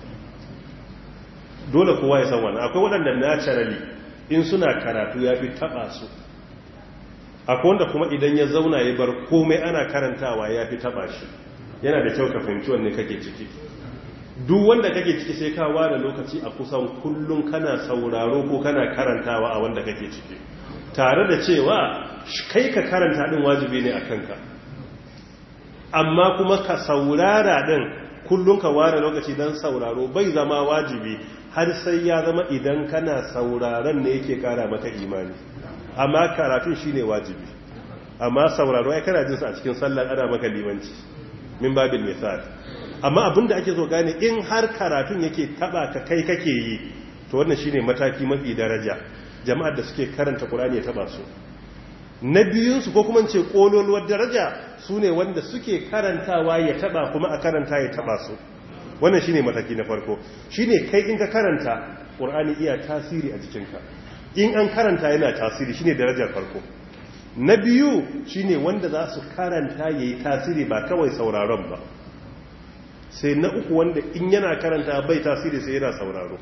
dole kowa ya san wannan akwai waɗanda naturally in suna karatu ya fi taba su akwai wanda kuma idan ya zauna ya bar komai ana karantawa ya fi taba shi yana da kyau ka fahimci wanne kake ciki duk wanda kake ciki sai ka ware lokaci a kusan kullum kana sauraro ko kana karantawa a wanda kake ciki tare da cewa kai ka karanta din wajibi ne a kanka amma kuma ka saurara din kullum ka ware lokaci don sauraro bai zama wajibi har sai ya zama idan kana sauraron ne yake kara maka imani amma karatun shine wajibi amma sauraro ya kana jinsa a cikin sallar ana maka limanci min babin misal amma abinda ake so gane in har karatun yake taba ka kai kake yi to wannan shine mataki mafi daraja jama'ar da suke karanta Qur'ani ya taba su na biyunsu ko kuma ce kololuwar daraja su ne wanda suke karantawa ya taba kuma a karanta ya taba su wannan shine mataki na farko shine kai in ka karanta Qur'ani iya tasiri a jikinka in an karanta yana tasiri shine darajar farko na biyu shine wanda za su karanta yayi tasiri ba kawai sauraron ba sai na uku wanda in yana karanta bai tasiri sai yana sauraro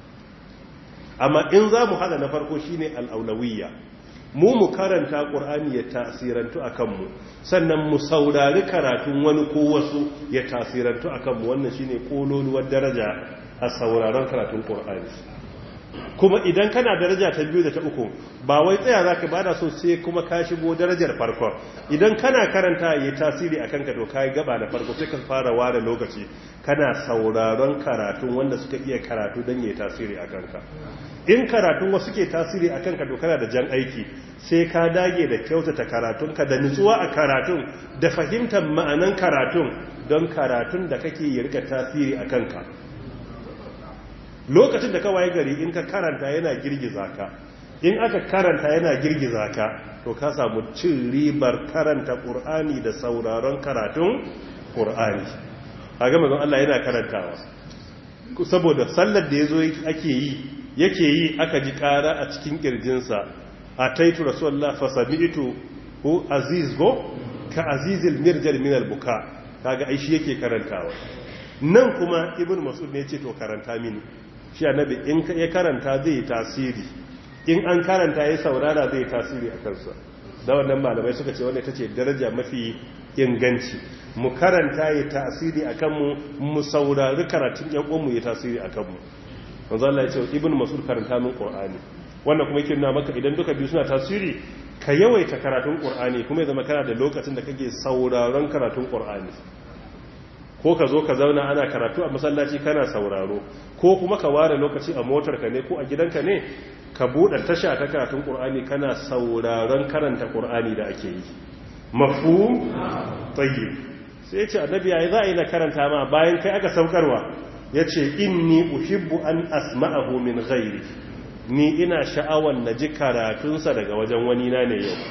amma in za mu hada na farko shine al'aulawiyya mu mu karanta ƙur'ani ya tasirantu a kanmu sannan mu saurari karatun wani ko wasu ya tasirantu a kanmu wannan shine ƙololuwar daraja a sauraron karatun ƙur'ani kuma idan kana daraja ta biyu da ta uku ba wai tsaya za ka bada so sai kuma ka shigo darajar farkon idan kana karanta ya tasiri a kanka to ka yi gaba da farko sai ka fara ware lokaci kana sauraron karatun wanda suka iya karatu don ya tasiri a kanka in karatun wasu ke tasiri a kanka to kana da jan aiki sai ka dage da kyautata karatunka da nutsuwa a karatun da fahimtar ma'anan karatun don karatun da kake yi rika tasiri a kanka lokacin da kawai gari in ka karanta yana girgiza ka in aka karanta yana girgiza ka to ka samu cin ribar karanta ƙur'ani da sauraron karatun ƙur'ani a gama don Allah yana karantawa saboda sallar da ya zo ake yi yake yi aka ji ƙara a cikin ƙirjinsa a taitu rasuwallah fasami'itu ko aziz go ka azizil mirjal minal buka kaga aishi yake karantawa nan kuma ibn mas'ud ne ce to karanta mini shi annabi in ya karanta zai tasiri in an karanta ya saurara zai tasiri a kansa da wannan malamai suka ce wanda ita ce daraja mafi inganci mu karanta ya tasiri a kanmu mu saurari karatun yan uwanmu ya tasiri a kanmu manzo Allah ya ce ibn mas'ud karanta min qur'ani wannan kuma yake nuna maka idan duka biyu suna tasiri ka yawaita karatun qur'ani kuma ya zama kana da lokacin da kake sauraron karatun qur'ani ko ka zo ka zauna ana karatu a masallaci kana sauraro ko kuma ka ware lokaci a motarka ne ko a gidanka ne ka buɗe tasha ta karatun ƙur'ani kana sauraron karanta ƙur'ani da ake yi mafu tayyib sai ce annabi yayi za a yi na karanta ma bayan kai aka saukarwa yace inni uhibbu an asma'ahu min ghairi ni ina sha'awan naji karatunsa daga wajen wani na ne yau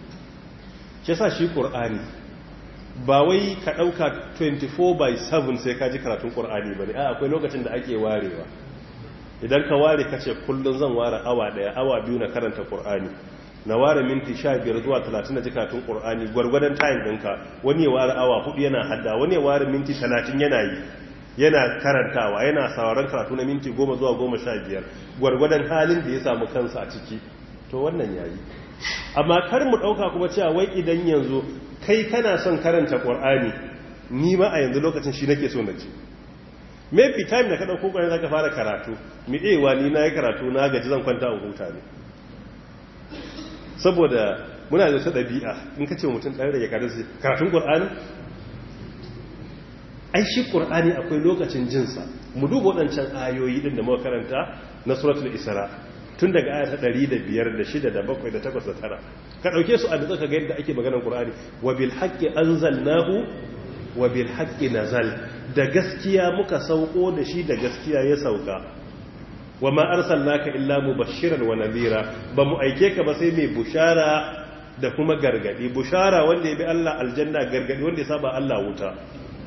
shi sa shi ƙur'ani ba wai ka ɗauka 24 by 7 sai ka ji karatun ƙur'ani ba ne a akwai lokacin da ake warewa idan ka ware ka ce kullum zan ware awa ɗaya awa biyu na karanta ƙur'ani na ware minti 15 zuwa 30 na ji karatun ƙur'ani gwargwadon tayin ɗinka wani ya ware awa hudu yana hadda wani ya ware minti 30 yana yi yana karantawa yana sauraron karatu na minti 10 zuwa 15 gwargwadon halin da ya samu kansa a ciki to wannan yayi amma kar mu ɗauka kuma cewa wai idan yanzu kai kana son karanta ƙwar'ani ni ma a yanzu lokacin shi nake so na ce maybe time da ka ɗauko ƙwarai za ka fara karatu mi ɗewa ni na yi karatu na gaji zan kwanta a huta ne saboda muna da ta ɗabi'a in ka ce mutum ɗan rage karatun karatun ƙwar'ani ai shi ƙwar'ani akwai lokacin jinsa mu duba waɗancan ayoyi ɗin da muka karanta na suratul isra tun daga aya ta 105 da 6 da 7 da 8 da 9 ka dauke su a da zaka ga yadda ake maganar Qur'ani wa bil haqqi anzalnahu wa bil haqqi nazal da gaskiya muka sauko da shi da gaskiya ya sauka wa ma arsalnaka illa mubashiran wa nadhira ba mu aike ka ba sai mai bushara da kuma gargadi bushara wanda ya bi Allah aljanna gargadi wanda ya saba Allah wuta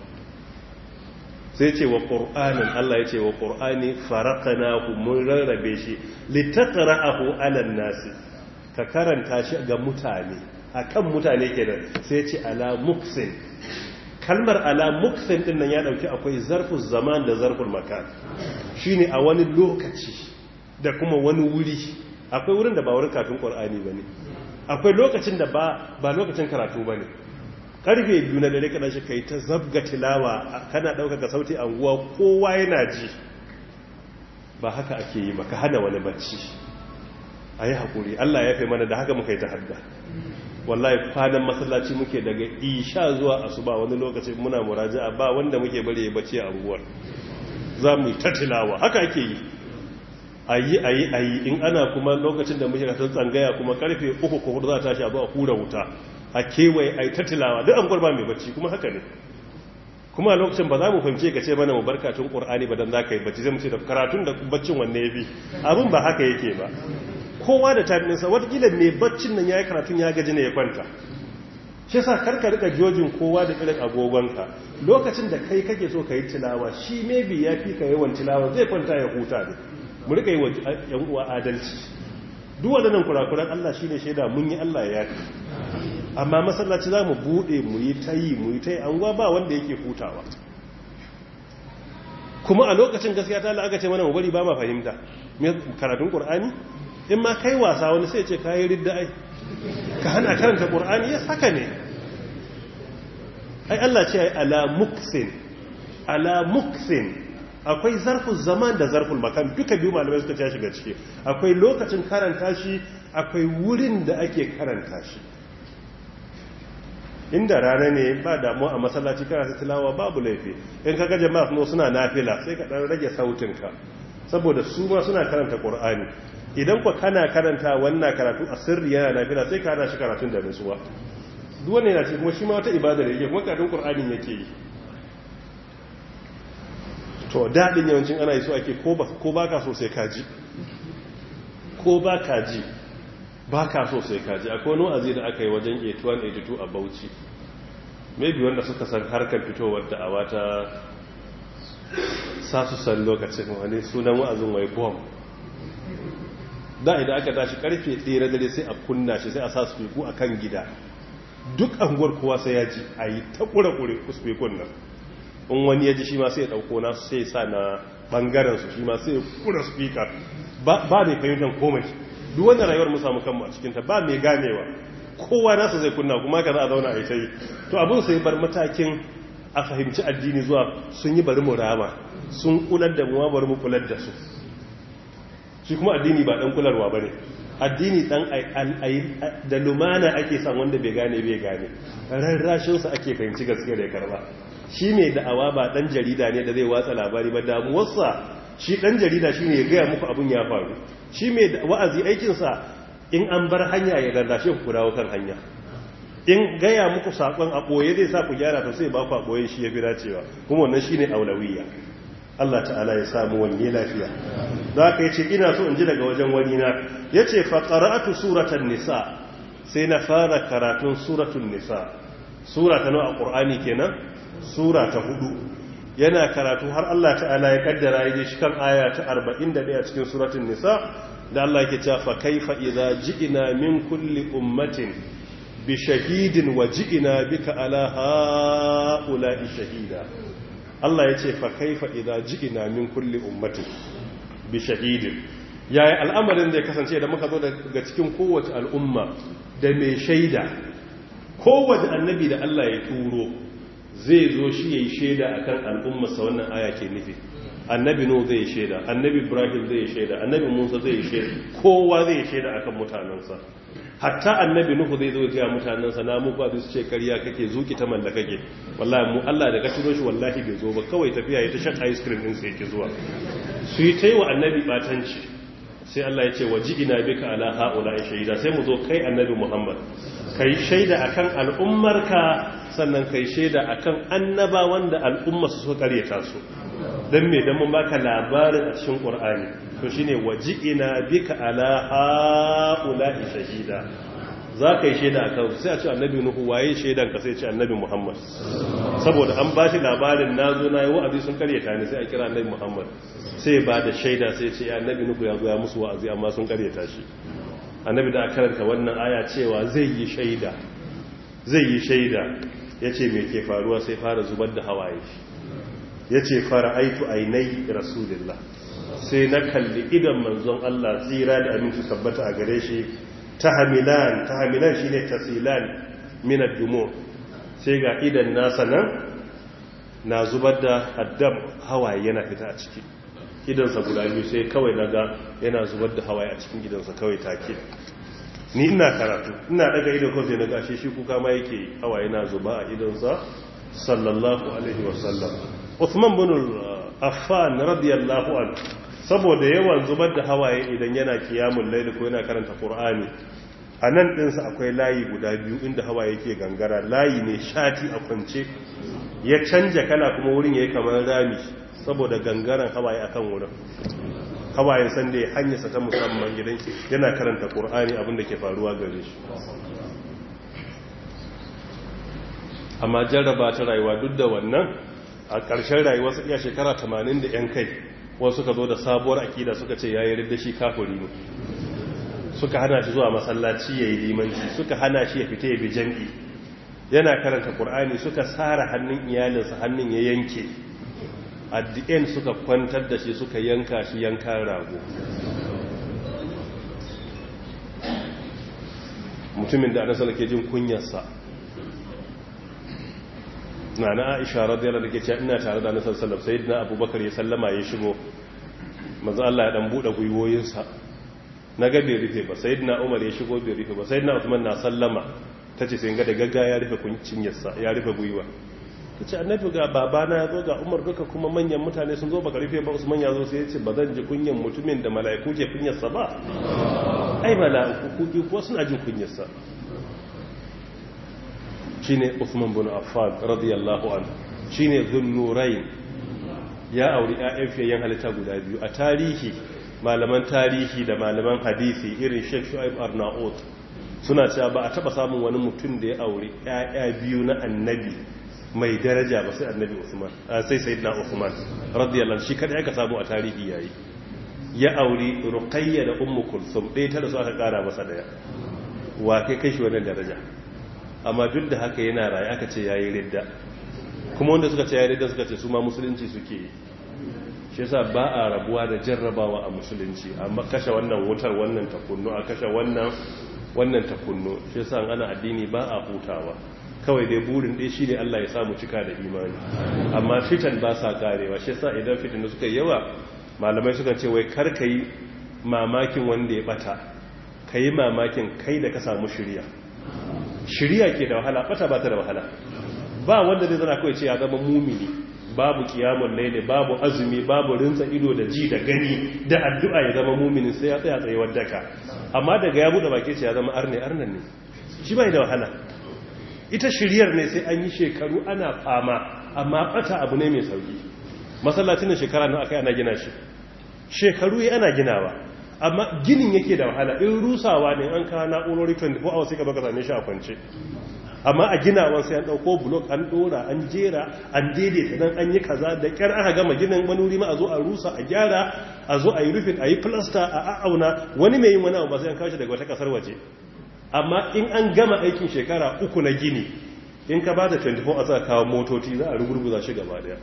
sai ce wa ƙur'anin Allah ya ce wa ƙur'ani farakana mun rarrabe shi littattara alan nasi ka karanta shi ga mutane a kan mutane kenan sai ce ala muksin kalmar ala muksin din nan ya ɗauki akwai zarfin zaman da zarfin makan shi ne a wani lokaci da kuma wani wuri akwai wurin da ba wurin kafin ƙur'ani ba ne akwai lokacin da ba lokacin karatu ba ne karfe biyu na dare kana shi kai ta zabga tilawa kana ɗaukaka sauti anguwa kowa yana ji ba haka ake yi maka hana wani bacci a yi haƙuri allah ya fi mana da haka muka yi ta hadda wallahi kwanan masallaci muke daga isha zuwa asuba wani lokaci muna muraja'a ba wanda muke bari ya bacci a unguwar za mu yi ta tilawa haka ake yi ayi ayi ayi in ana kuma lokacin da muke kasan tsangaya kuma karfe uku ko hudu za ta tashi a zo a hura wuta a kewaye ayi ta tilawa duk an ba mai bacci kuma haka ne kuma a lokacin ba za mu fahimce ka ce mana mu barkatun qur'ani ba dan zaka yi bacci zai mu ce da karatun da baccin wanne yafi abin ba haka yake ba kowa da time ɗinsa watakila mai baccin nan ya yi karatun ya gaji ne ya kwanta shi sa karka rika jojin kowa da irin agogonka lokacin da kai kake so ka yi tilawa shi maybe ya fi ka yawan tilawa zai kwanta ya huta ne mu rika yi wa yan uwa adalci duk waɗannan kurakuran Allah shi ne shaida mun yi Allah ya yafi amma masallaci za mu buɗe mu yi ta yi mu yi ta yi an ba wanda yake hutawa kuma a lokacin gaskiya ta aka ce mana mu bari ba ma fahimta karatun ƙur'ani in ma kai wasa wani sai ce kayi ridda ai ka hana karanta ƙur'ani ya saka ne ai Allah ce ai ala muksin ala muksin akwai zarfin zaman da zarfin makan duka biyu malamai suka ce shiga ciki akwai lokacin karanta shi akwai wurin da ake karanta shi inda rana ne ba damu a masallaci karanta tilawa babu laifi in ka ga jama'a no suna nafila sai ka dan rage sautinka saboda su ma suna karanta qur'ani idan ku kana karanta wannan karatu a sirri yana nafila sai ka hana shi karatun da nutsuwa duk wannan yana cikin kuma shi ma wata ibada da yake kuma karatun qur'anin yake yi to dadin yawancin ana yi so ake ko ba ko baka so sai ka ji ko baka ji baka so sai ka ji akwai wani wa'azi da aka yi wajen 81 82 a Bauchi maybe wanda suka san harkar fitowar da a wata sa su san lokacin wani sunan wa'azin wai bomb da idan aka tashi karfe tsere dare sai a kunna shi sai a sa spiku a kan gida duk anguwar kowa sai ya ji a yi ta kure-kure spikun nan in wani ya ji shi ma sai ya ɗauko na sai sa na ɓangaren su shi ma sai ya kura spika ba mai fahimtar komai duk wanda rayuwar mu samu kanmu a cikinta ba mai ganewa kowa nasa zai kunna kuma ka za a zauna a yi ta yi to abin sai bar matakin a fahimci addini zuwa sun yi bari mu rama sun kular da mu bari mu kular da su shi kuma addini ba dan kularwa bane addini dan da lumana ake san wanda bai gane bai gane rarrashin sa ake fahimci gaskiya da ya karba shi mai da'awa ba dan jarida ne da zai watsa labari ba damuwarsa shi dan jarida shine ya gaya muku abun ya faru shi mai wa'azi aikin sa in an bar hanya ya rarrashe ku dawo kan hanya in gaya muku sakon a boye zai sa ku gyara to sai ba ku a boye shi ya fi dacewa kuma wannan shine aulawiyya Allah ta'ala ya samu wani lafiya za ka yi ce ina so in ji daga wajen wani na ya ce faƙara'atu suratan nisa sai na fara karatun suratun nisa sura ta nawa a ƙur'ani kenan sura ta hudu yana karatu har Allah ta'ala ya kaddara ya shi kan aya ta 41 cikin suratun nisa da Allah yake cewa fa kaifa idza ji'na min kulli ummatin bi shahidin wa ji'na bika ala ha'ula'i shahida Allah ya ce fa kaifa idza ji'na min kulli ummatin bi shahidin yaya al'amarin da ya kasance da muka zo daga cikin kowace al'umma da mai shaida kowace annabi da Allah ya turo zai zo shi yayi shaida akan al'ummarsa wannan aya ke nufi annabi no zai shaida annabi ibrahim zai shaida annabi musa zai shaida kowa zai shaida akan mutanensa hatta annabi nuhu zai zo ga mutanensa na muku abin su ce ƙarya kake zuki ta malla kake wallahi mu Allah da ka turo shi wallahi bai zo ba kawai tafiya ya ta shan ice cream din sai yake zuwa su yi ta yi wa annabi batanci sai Allah ya ce waji'ina bika ala haula shaida sai mu zo kai annabi Muhammad kai shaida akan al'ummarka sannan kai shaida akan annaba wanda al'umma su suka karyata su dan me dan mun baka labarin a cikin Qur'ani to shine waji'ina bika ala haula shahida za ka yi shaida a kansu sai a ce annabi nuhu waye shaidan ka sai ce annabi muhammad saboda an ba shi labarin na zo na yi wa'azi sun karyata ne sai a kira annabi muhammad sai ba da shaida sai ce annabi nuhu ya zo ya musu wa'azi amma sun karyata shi annabi da karanta wannan aya cewa zai yi shaida zai yi shaida ya ce mai ke faruwa sai fara zubar da hawaye ya ce fara aitu ainai rasulillah sai na kalli idan manzon allah tsira da aminci tabbata a gare shi tahamilan tahamilan shine tasilan min ad-dumu sai ga idan nasa nan na zubar da addam hawaye yana fita a ciki idansa guda biyu sai kawai naga yana zubar da hawaye a cikin gidansa kawai take ni ina karatu ina daga ido ko sai na gashi shi kuka ma yake hawaye na zuba a idonsa sallallahu alaihi wasallam Uthman bin Affan radiyallahu anhu saboda yawan zubar da hawaye idan yana kiyamul layl ko yana karanta Qur'ani a nan ɗinsa akwai layi guda biyu inda hawa yake gangara layi ne shati a kwance ya canja kala kuma wurin ya yi kamar rami saboda gangaren hawaye akan wurin hawayen sanda ya hanyarsa ta musamman gidan yana karanta ƙur'ani abinda ke faruwa gare shi amma jarraba ta rayuwa duk da wannan a ƙarshen rayuwa su iya shekara 80 da 'yan kai wasu ka zo da sabuwar akida suka ce ya yi da shi kafuri ne suka hana shi zuwa masallaci ya yi limanci suka hana shi ya fita ya bi jam'i yana karanta ƙur'ani suka tsara hannun iyalinsa hannun ya yanke at the end suka kwantar da shi suka yanka shi yankan rago mutumin da anasala ke jin kunyarsa na na aisha radiyar da ke ce ina tare da anasar sallam sai na abubakar ya sallama ya shigo maza Allah ya dan buɗe gwiwoyinsa na ga bai rufe ba sai na umar ya shigo bai rufe ba sai na usman na sallama ta ce sai ga da gagga ya rufe kuncinyarsa ya rufe gwiwa ta ce annabi ga babana ya zo ga umar duka kuma manyan mutane sun zo baka rufe ba usman ya zo sai ya ce ba zan ji kunyan mutumin da mala'iku ke kunyarsa ba ai mala'iku kuki ko suna jin kunyarsa shine usman bin affan radiyallahu anhu shine dhunnurain ya auri ƴaƴan fiyayen halitta guda biyu a tarihi malaman tarihi da malaman hadisi irin Sheikh Shu'aib Arnaut suna cewa ba a taba samun wani mutum da ya auri ƴaƴa biyu na annabi mai daraja ba sai annabi Usman sai sayyidina Usman radiyallahu shi kada aka samu a tarihi yayi ya auri Ruqayya da Ummu Kulsum ɗaya ta da su aka kara masa daya wa kai kai shi wannan daraja amma duk da haka yana raye aka ce yayi ridda kuma wanda suka ce yayi ridda suka ce su ma musulunci suke yi shi yasa ba a rabuwa da jarrabawa a musulunci amma kashe wannan wutar wannan takunnu a kashe wannan wannan takunnu shi yasa ana addini ba a hutawa kawai dai burin dai shine Allah ya samu cika da imani amma fitan ba sa karewa shi yasa idan fitan da suka yawa malamai suka ce wai kar kai mamakin wanda ya bata kai mamakin kai da ka samu shiriya shiriya ke da wahala bata ba ta da wahala ba wanda zai zana kawai ce ya zama mumini babu kiyamun laili babu azumi babu rinsa ido da ji da gani da addu'a ya zama muminin sai ya tsaya tsayewar daka amma daga ya buɗe baki ce ya zama arne arnan ne shi bai da wahala ita shiryar ne sai an yi shekaru ana fama amma bata abu ne mai sauki masallacin shekara nan akai ana gina shi shekaru ya ana ginawa amma ginin yake da wahala in rusawa ne an kawo na'urori 24 hours sai ka baka same shi a kwance amma a ginawan sai an dauko blok an dora an jera an daidaita dan an yi kaza da kyar aka gama ginin wani wuri ma a zo a rusa a gyara a zo a yi rufin a yi plaster a a'auna wani mai yin wani abu ba sai an kawo shi daga wata kasar waje amma in an gama aikin shekara uku na gini in ka ba da 24 a za kawo motoci za a rugurguza shi gaba daya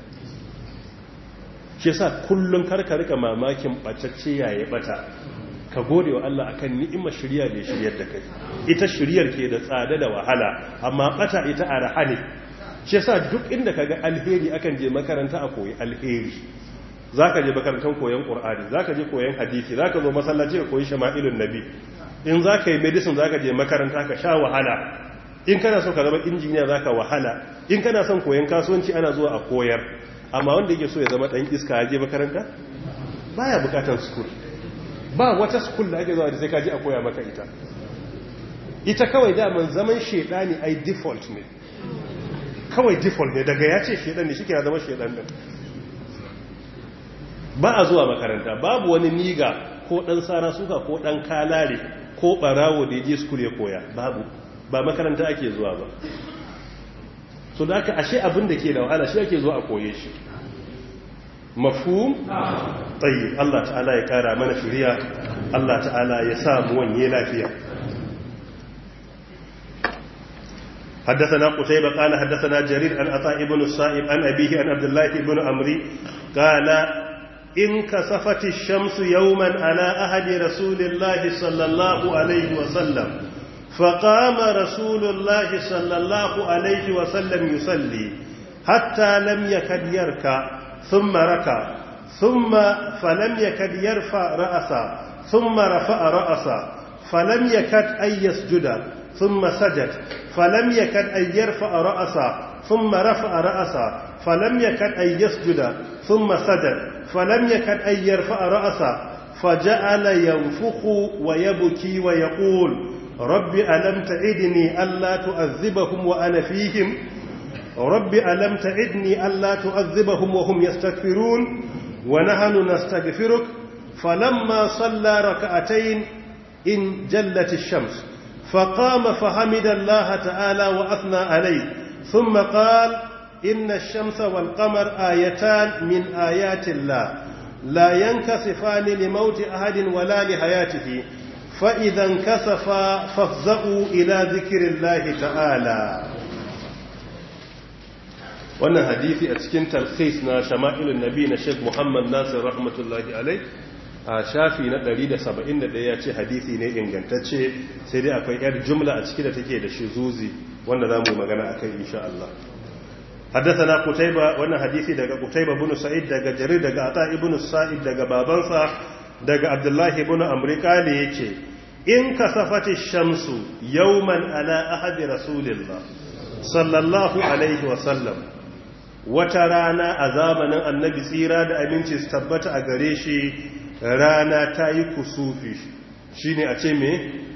shi yasa kullum karka rika mamakin bacacce yayi bata ka gode wa Allah akan ni'imar shirya da shiryar da kai ita shiryar ke da tsada da wahala amma bata ita a rahane shi yasa duk inda kaga alheri akan je makaranta a koyi alheri zaka je makarantar koyon qur'ani zaka je koyon hadisi zaka zo masallaci ka koyi shama'ilun nabi in zaka yi medicine zaka je makaranta ka sha wahala in kana so ka zama injiniya zaka wahala in kana son koyon kasuwanci ana zuwa a koyar amma wanda yake so ya zama dan iska ya je makaranta baya bukatar school ba wata school da ake zuwa da sai kaji a koya maka ita ita kawai daman zaman shedani ai default ne kawai default ne daga ya ce shedan ne shi kira zama shedan din ba a zuwa makaranta babu wani niga ko dan sara suka ko dan kalare ko barawo da je school ya koya babu ba makaranta ake zuwa ba so da aka ashe abin da ke da wahala shi ake zuwa a koye shi mafhum tayyib Allah ta'ala ya kara mana shiriya Allah ta'ala ya sa mu wanye lafiya حدثنا قتيبة قال حدثنا جرير عن عطاء بن الصائب عن أبيه عن عبد الله بن عمري قال إن كسفت الشمس يوما على أهد رسول الله صلى الله عليه وسلم فقام رسول الله صلى الله عليه وسلم يصلي حتى لم يكد يركع ثم ركع ثم فلم يكد يرفع رأسا ثم رفع رأسا فلم يكد أن يسجد ثم سجد فلم يكد أن يرفع رأسه ثم رفع رأسه فلم يكد أن يسجد ثم سجد فلم يكد أن يرفع رأسه فجعل ينفخ ويبكي ويقول رب ألم تعدني ألا تؤذبهم وأنا فيهم رب ألم تعدني ألا تؤذبهم وهم يستكبرون ونحن نستغفرك فلما صلى ركعتين إن جلت الشمس فقام فحمد الله تعالى وأثنى عليه ثم قال إن الشمس والقمر آيتان من آيات الله لا ينكسفان لموت أحد ولا لحياته فإذا انكسفا فافزعوا إلى ذكر الله تعالى wannan hadisi a cikin talkhis na shama'ilun nabi na sheikh muhammad nasir rahmatullahi alai a shafi na 171 ya ce hadisi ne ingantacce sai dai akwai yar jumla a ciki da take da shizuzi wanda za mu magana akai insha Allah حدثنا قتيبة وانا حديثي دقى قتيبة بن سعيد دقى جرير دقى عطاء بن السائب دقى بابنسا دقى عبد الله بن أمريكا ليكي إن كسفت الشمس يوما على أحد رسول الله صلى الله عليه وسلم وترانا أزامنا النبي سيرا دا أمينتي استبت أغريشي رانا تاي كسوفي شيني أتيمي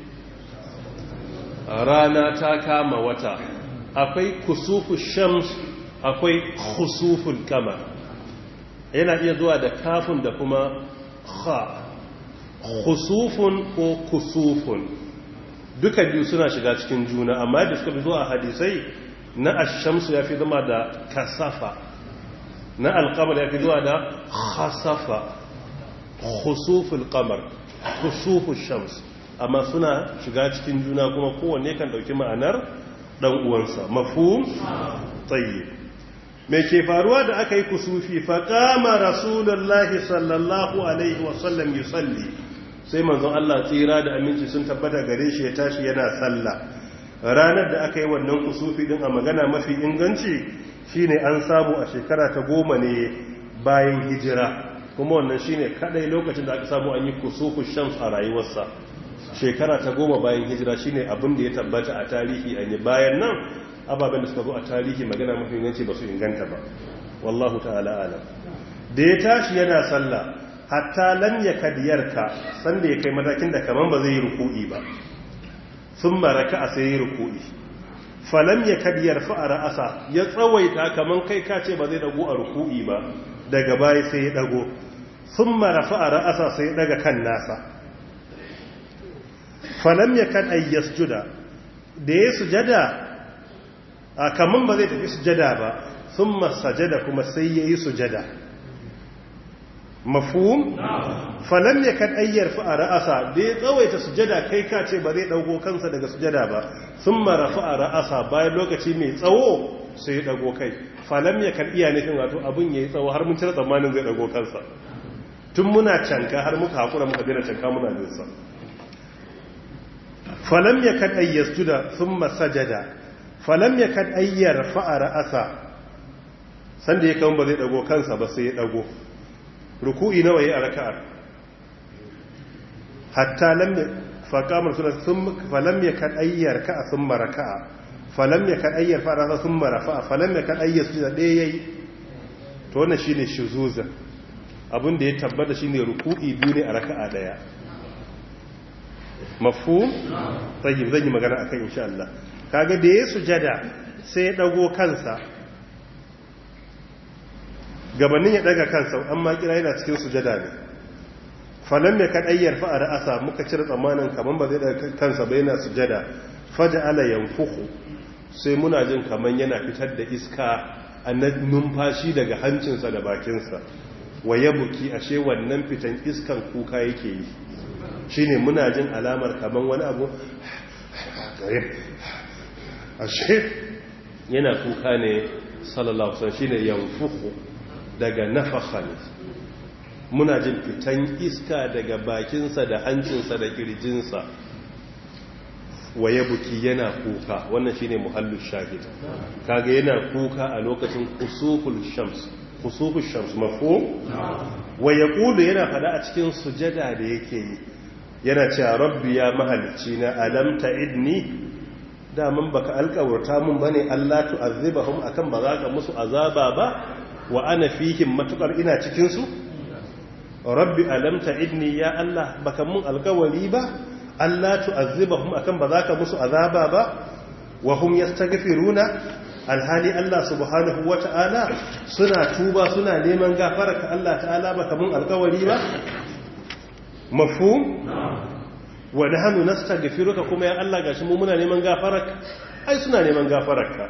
رانا تاكام وتا akwai kusufu shams akwai khusuful kamar yana iya zuwa da kafin da kuma kha khusufun ko kusufun duka biyu suna shiga cikin juna amma da suka zuwa hadisai na ashamsu ya fi zama da kasafa na alkamar ya fi zuwa da khasafa khusuful kamar khusuful shams amma suna shiga cikin juna kuma kowanne kan dauki ma'anar dan uwansa mafhum tayyib me ke faruwa da aka yi kusufi fa qama rasulullahi sallallahu alaihi wasallam yusalli sai manzon Allah tsira da aminci sun tabbata gare shi ya tashi yana sallah ranar da aka yi wannan kusufi din a magana mafi inganci shine an samu a shekara ta goma ne bayan hijira kuma wannan shine kadai lokacin da aka samu an yi kusufu shams a rayuwarsa shekara ta goma bayan hijira shine abin da ya tabbata a tarihi an yi bayan nan ababen da suka zo a tarihi magana mafi inganci ba su inganta ba wallahu ta'ala alam da ya tashi yana sallah hatta lam yakadiyarka sanda ya kai matakin da kaman ba zai yi ruku'i ba sun maraka a sai yi ruku'i falam yakadiyar fa ra'asa ya tsawaita kaman kai ka ce ba zai dago a ruku'i ba daga baya sai ya dago sun marafa a ra'asa sai ya daga kan nasa falam ya kan ayyas juda da ya sujada a kaman ba zai tafi sujada ba sun masajada kuma sai ya yi sujada mafhum falam ya kan ayyar fa ra'asa da ya tsawaita sujada kai ka ce ba zai dago kansa daga sujada ba sun marafa a ra'asa bayan lokaci mai tsawo sai ya dago kai falam ya kan iya nufin wato abin ya yi tsawo har mun cire tsammanin zai dago kansa tun muna canka har muka haƙura muka daina canka muna jinsa falam ya kan ayyar juda sun masajada falam ya kan ayyar fa'ara asa sanda ya kan ba zai dago kansa ba sai ya dago ruku'i nawa yi a raka'ar hatta lam faƙamar suna falam ya kan ayyar ka'a sun maraka'a falam ya kan ayyar fa'ara asa sun marafa'a falam ya kan ayyar juda ɗaya ya yi to wannan shi ne shuzuzan abin da ya tabbata shi ne ruku'i biyu ne a raka'a daya mafu tsayi zan yi magana a kan insha Allah kaga da ya sujada sai ya dago kansa gabanin ya daga kansa an ma kira yana cikin sujada ne falon mai kaɗayyar fa'ar asa muka cire tsammanin kaman ba zai daga kansa ba yana sujada faja ala yanfuhu sai muna jin kaman yana fitar da iska a numfashi daga hancinsa da bakinsa wa ya buki ashe wannan fitan iskan kuka yake yi shi ne muna jin alamar kaman wani abu ashe yana kuka ne sallallahu alaihi shi ne yanfuku daga nafaka ne muna jin fitan iska daga bakinsa da hancinsa da kirjinsa wa ya buki yana kuka wannan shine muhallin shahid kaga yana kuka a lokacin kusuful shams kusuful shams mafhum wa yaqulu yana fada a cikin sujada da yake yi yana cewa rabbi ya mahalicci na alam ta'idni daman baka alƙawarta mun bane Allah tu'azzibahum akan ba za ka musu azaba ba wa ana fihim matukar ina cikin su rabbi alam ta'idni ya Allah baka mun alƙawari ba Allah tu'azzibahum akan ba za ka musu azaba ba wa hum yastaghfiruna alhali Allah subhanahu wata'ala suna tuba suna neman gafara ka Allah ta'ala baka mun alƙawari ba mafhum wa nahnu nastaghfiruka kuma ya Allah gashi mu muna neman gafararka ai suna neman gafararka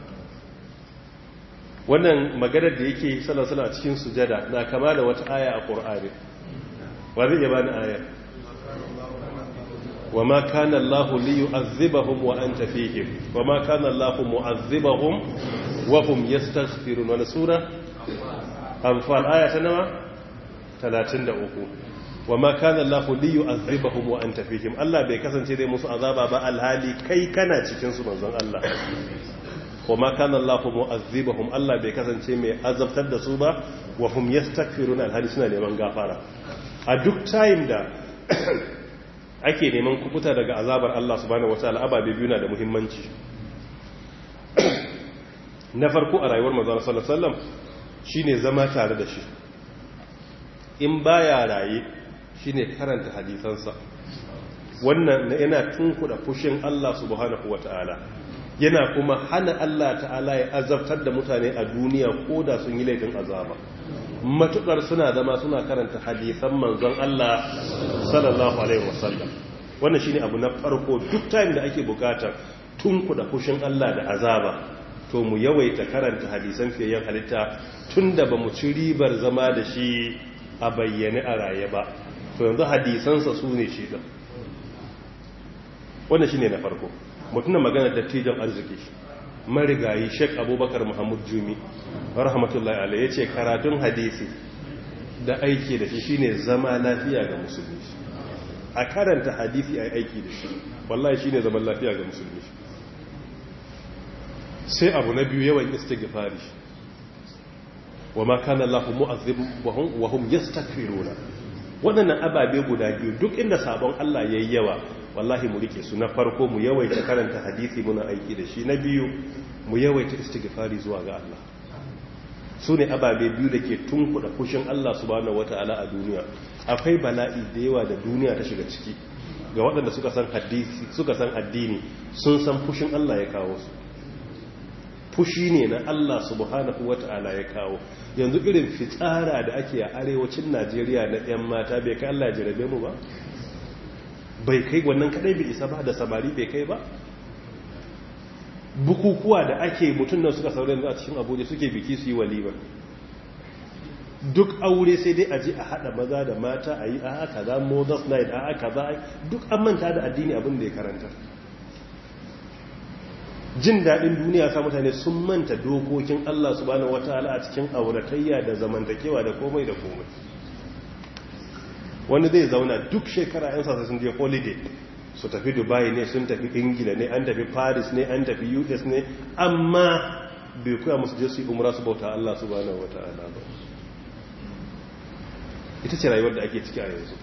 wannan maganar da yake sallallahu alaihi cikin sujada na kama da wata aya a Qur'ani wa zai bani aya وما كان الله ليعذبهم وانت فيهم وما كان الله معذبهم وهم يستغفرون wannan sura anfal aya ta nawa 33 وما كان الله ليعذبهم وانت فيهم Allah bai kasance dai musu azaba ba alhali kai kana cikin su manzon Allah وما كان الله معذبهم Allah bai kasance mai azabtar da su ba wa hum yastaghfiruna alhali suna neman gafara a duk time da ake neman kubuta daga azabar Allah subhanahu wataala ababe biyu na da muhimmanci na farko a rayuwar manzon sallallahu alaihi wasallam shine zama tare da shi in baya raye shine karanta hadisansa wannan yana tunkuda fushin Allah subhanahu wataala yana kuma hana Allah ta'ala ya azabtar da mutane a duniya ko da sun yi laifin azaba matukar suna zama suna karanta hadisan manzon Allah sallallahu alaihi wasallam wannan shine abu na farko duk time da ake bukatar tunkuda fushin Allah da azaba to mu yawaita karanta hadisan fiyayyen halitta tunda bamu ci ribar zama da shi a bayyane a raye ba to yanzu hadisansa su ne shi da wannan shine na farko mutunan magana dattijan arziki marigayi sheik abubakar muhammad jumi rahmatullahi ala ya ce karatun hadisi da aiki da shi shine zama lafiya ga musulmi a karanta hadisi a aiki da shi wallahi shine zaman lafiya ga musulmi sai abu na biyu yawan istighfari wa ma kana Allahu mu'azzibahum wa hum yastaghfiruna waɗannan ababe guda biyu duk inda sabon Allah yayi yawa wallahi mu rike su na farko mu yawaita karanta hadisi muna aiki da shi na biyu mu yawaita istighfari zuwa ga Allah su ne ababe biyu da ke tunkuɗa fushin Allah subhanahu wata'ala a duniya akwai bala'i da yawa da duniya ta shiga ciki ga waɗanda suka san hadisi suka san addini sun san fushin Allah ya kawo su fushi ne na Allah subhanahu wata'ala ya kawo yanzu irin fitsara da ake a arewacin Najeriya na 'yan mata bai kai Allah ya jarabe mu ba bai kai wannan kadai bai isa ba da samari bai kai ba bukukuwa da ake mutum nan suka saurin a cikin abuja suke biki su yi walima duk aure sai dai aji a hada maza da mata a yi a haka za moses night a haka za duk an manta da addini abin da ya karanta jin daɗin duniya sa mutane sun manta dokokin allah subhanahu wataala a cikin auratayya da zamantakewa da komai da komai wani zai zauna duk shekara yan sasa sun je holiday su tafi dubai ne sun tafi ingila ne an tafi paris ne an tafi us ne amma bai kuya musu je su yi umra su bauta allah su bane wata ala ba ita ce rayuwar da ake ciki a yanzu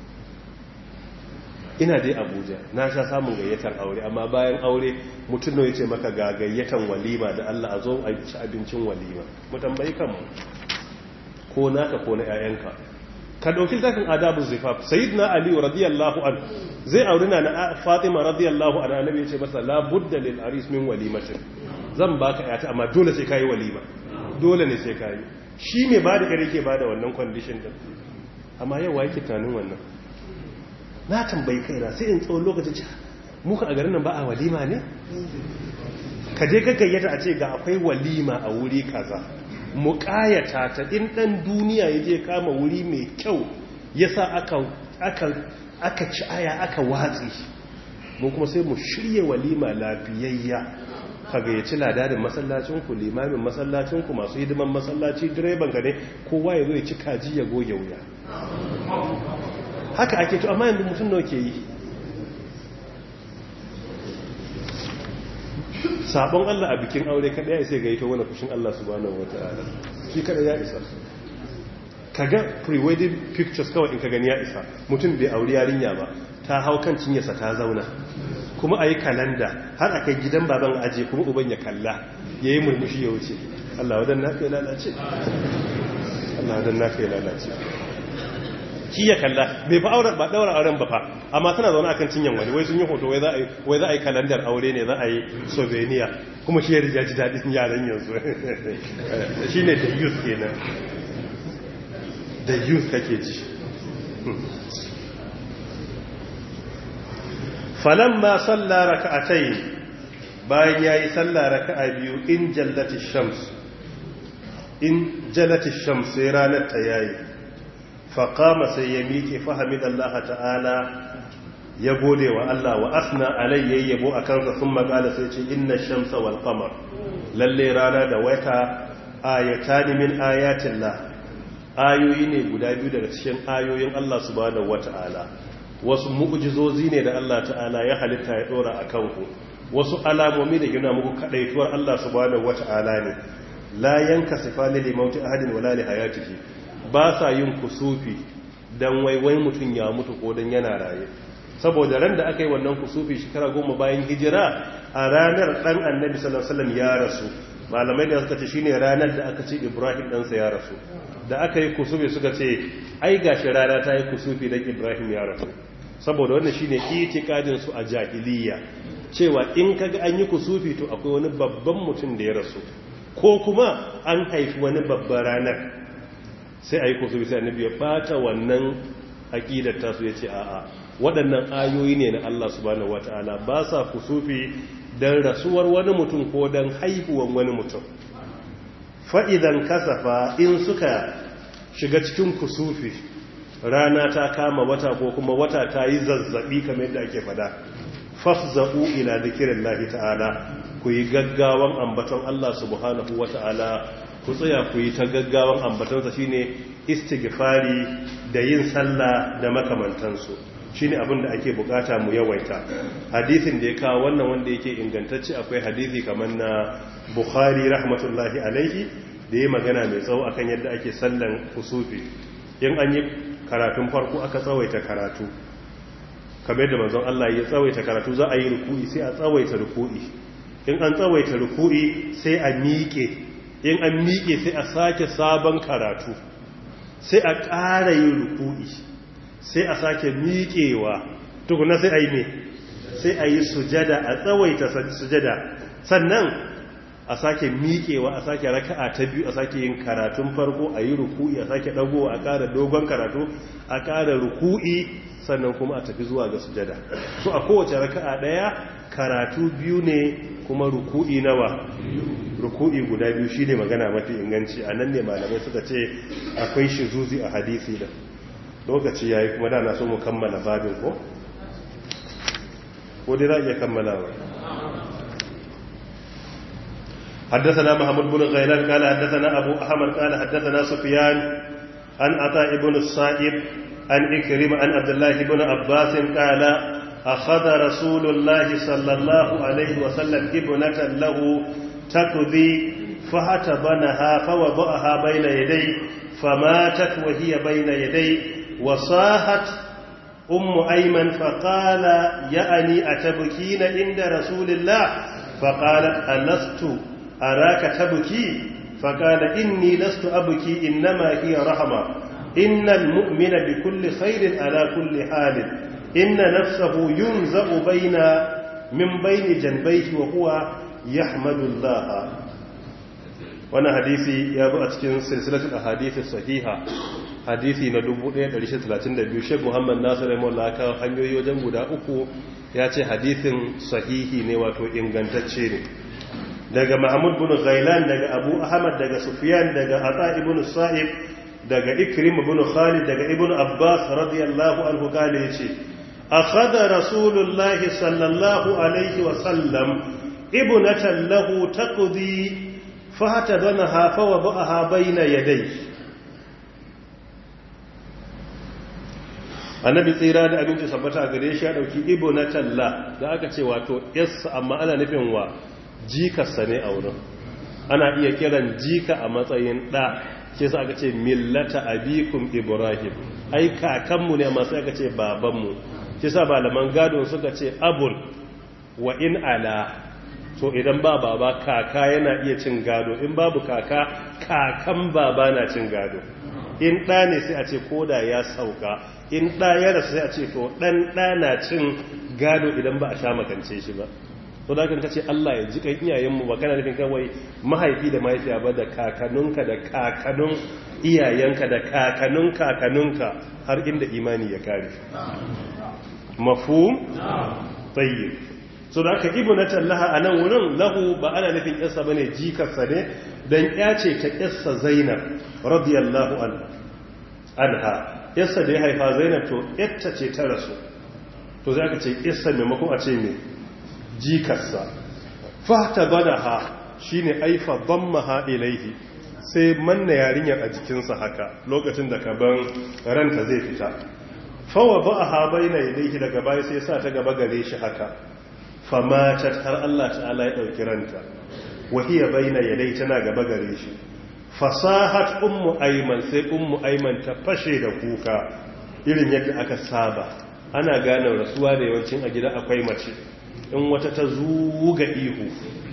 ina dai abuja na sha samun gayyatar aure amma bayan aure mutum ya ce maka ga gayyatan walima da allah a zo a ci abincin walima mu tambayi kanmu ko naka ko na 'ya'yanka ka ɗauki zafin adabu zifaf sayyidina ali radiyallahu an zai auri na fatima radiyallahu an annabi ya ce masa la budda lil aris min walimatin zan baka yata amma dole sai kai walima dole ne sai kai shi me ba da kare ke ba da wannan condition din amma yau wai tunanin wannan na tambayi kaina sai in tsawon lokacin ci muka a garin nan ba a walima ne ka je ka gayyata a ce ga akwai walima a wuri kaza mu ƙayata ta in ɗan duniya ya je kama wuri mai kyau ya sa aka ci aya aka watsi mu kuma sai mu shirya walima lafiyayya ka gayyaci ladadin masallacinku limamin masallacinku masu hidiman masallaci direban ka ne kowa ya zo ya ci kaji ya goge wuya haka ake to amma yanzu mutum nawa ke yi sabon Allah a bikin aure kada ya sai gaito wani fushin Allah subhanahu wata'ala shi kada ya isa kaga pre-wedding pictures kawai in ka gani ya isa mutum bai auri yarinya ba ta hau kan cinyarsa ta zauna kuma a yi kalanda har a kai gidan baban aje kuma uban ya kalla ya yi murmushi ya wuce Allah wadan na kai lalace Allah wadan na kai lalace ki ya kalla bai fa auren ba daura auren ba fa amma tana zaune akan cinyan wani wai sun yi hoto wai za a yi wai za a yi kalandar aure ne za a yi souvenir kuma shi ya rija ji dadin yaran yanzu shine da youth kenan da youth kake ji falamma salla raka'atayn bayan yayi salla raka'a biyu in jallati shams in jallati shams sai ranar ta yayi fa qama sai ya miƙe fahimidallahi ta'ala ya gode wa Allah wa asna alayhi yabo akan sa sun magala sai ce inna shamsa wal qamar lalle rana da wata ayatan min ayatillah ayoyi ne guda biyu daga cikin ayoyin Allah subhanahu wata'ala wasu mu'jizozi ne da Allah ta'ala ya halitta ya dora a kanku wasu alamomi da gina muku kadaituwar Allah subhanahu wata'ala ne la yankasifa lil mauti ahadin wala li hayatihi ba sa yin kusufi dan waiwai mutun ya mutu ko dan yana raye saboda ran da aka yi wannan kusufi shekara goma bayan hijira a ranar dan annabi sallallahu alaihi wasallam ya rasu malamai da suka ce shine ranar da aka ce Ibrahim ɗansa ya rasu da aka yi kusufi suka ce ai gashi rana ta yi kusufi dan Ibrahim ya rasu saboda wannan shine itikadin su a jahiliya cewa in kaga an yi kusufi to akwai wani babban mutum da ya rasu ko kuma an haifi wani babban ranar sai a yi kusufi sai annabi ya bata wannan aqidar tasu yace a'a waɗannan ayoyi ne na Allah subhanahu wataala ba sa kusufi dan rasuwar wani mutum ko dan haihuwan wani mutum fa'idan kasafa in suka shiga cikin kusufi rana ta kama wata ko kuma wata ta yi zazzabi kamar yadda ake fada fafza'u ila zikirin lahi ta'ala ku yi gaggawan ambaton Allah subhanahu wa ta'ala ku tsaya ku yi ta gaggawan ambatonsa shine istighfari da yin sallah da makamantansu shine abin da ake bukata mu yawaita hadisin da ya kawo wannan wanda yake ingantacce akwai hadisi kamar na bukhari rahmatullahi alaihi da ya magana mai tsawo akan yadda ake sallan kusufi in an yi karatun farko aka tsawaita karatu kamar da manzon Allah ya tsawaita karatu za a yi ruku'i sai a tsawaita ruku'i in an tsawaita ruku'i sai a miƙe in an miƙe sai a sake sabon karatu sai a ƙara yin ruku'i sai a sake miƙewa tukuna sai a yi ne sai a yi sujada a tsawaita sujada sannan a sake miƙewa a sake raka'a ta biyu a sake yin karatun farko a yi ruku'i a sake ɗagowa a ƙara dogon karatu a ƙara ruku'i sannan kuma a tafi zuwa ga sujada so a kowace raka'a ɗaya karatu biyu ne kuma ruku'i nawa ruku'i guda biyu shi ne magana mafi inganci a nan ne malamai suka ce akwai shizuzi a hadisi da lokaci ya yi kuma da na so mu kammala babin ko? ko dai za a iya kammalawa حدثنا محمد بن غيلان قال حدثنا أبو أحمد قال حدثنا سفيان عن عطاء بن الصائب عن إكرم عن عبد الله بن عباس قال أخذ رسول الله صلى الله عليه وسلم ابنة له تكذي فهتبنها فوضعها بين يديه فماتت وهي بين يديه وصاحت أم أيمن فقال يأني أتبكين عند رسول الله فقالت ألست أراك تبكي فقال إني لست أبكي إنما هي رحمة إن المؤمن بكل خير على كل حال إن نفسه ينزأ بين من بين جنبيه وهو يحمد الله وانا حديثي يا ابو اتكين سلسله الاحاديث الصحيحه hadisi na 1132 Sheikh Muhammad Nasir Rahimahullah ka hanyoyi wajen guda uku ya ce hadisin sahihi ne wato ingantacce ne daga Mahmud bin Ghailan daga Abu Ahmad daga Sufyan daga Ata ibn Sa'ib daga Ikrim ibn Khalid daga Ibn Abbas radiyallahu anhu kale yace akhadha Rasulullah sallallahu alaihi wa sallam ibnatan lahu taqdi fahtadanaha fa wada'aha bayna yadayhi annabi tsira da abinci sabbata a gare shi ya dauki ibo na talla da aka ce wato yassa amma ana nufin wa jikarsa ne a wurin ana iya kiran jika a matsayin ɗa shi yasa aka ce millata abikum ibrahim ai kakanmu ne amma sai aka ce babanmu shi yasa malaman gado suka ce abul wa in ala so idan ba baba kaka yana iya cin gado in babu kaka kakan baba na cin gado in ɗa ne sai a ce koda ya sauka in ɗa ya rasu sai a ce to ɗan ɗa na cin gado idan ba a sha makance shi ba to da kan kace Allah ya ji kan iyayenmu ba kana nufin kawai mahaifi da mahaifiya ba da kakanunka da kakanun iyayenka da kakanun kakanunka har inda imani ya kare mafhum tayyib so da aka ibnatan laha anan wurin lahu ba ana nufin yarsa bane jikarsa ne dan ya ce ta yarsa Zainab radiyallahu anha yarsa da ya haifa Zainab to yarta ce ta rasu to za ka ce yarsa maimakon a ce me jikarsa fata badaha shine aifa dammaha ilaihi sai manna yarinyar a jikinsa haka lokacin da kaban ranta zai fita fawa ba'aha baina yadayhi daga baya sai sa ta gaba gare shi haka famatat har Allah ta'ala ya ɗauki ranta wahiya baina yadai tana gaba gare shi fasahat ummu aiman sai ummu aiman ta fashe da kuka irin yadda aka saba ana gane rasuwa da yawancin a gida akwai mace in wata ta zuga ihu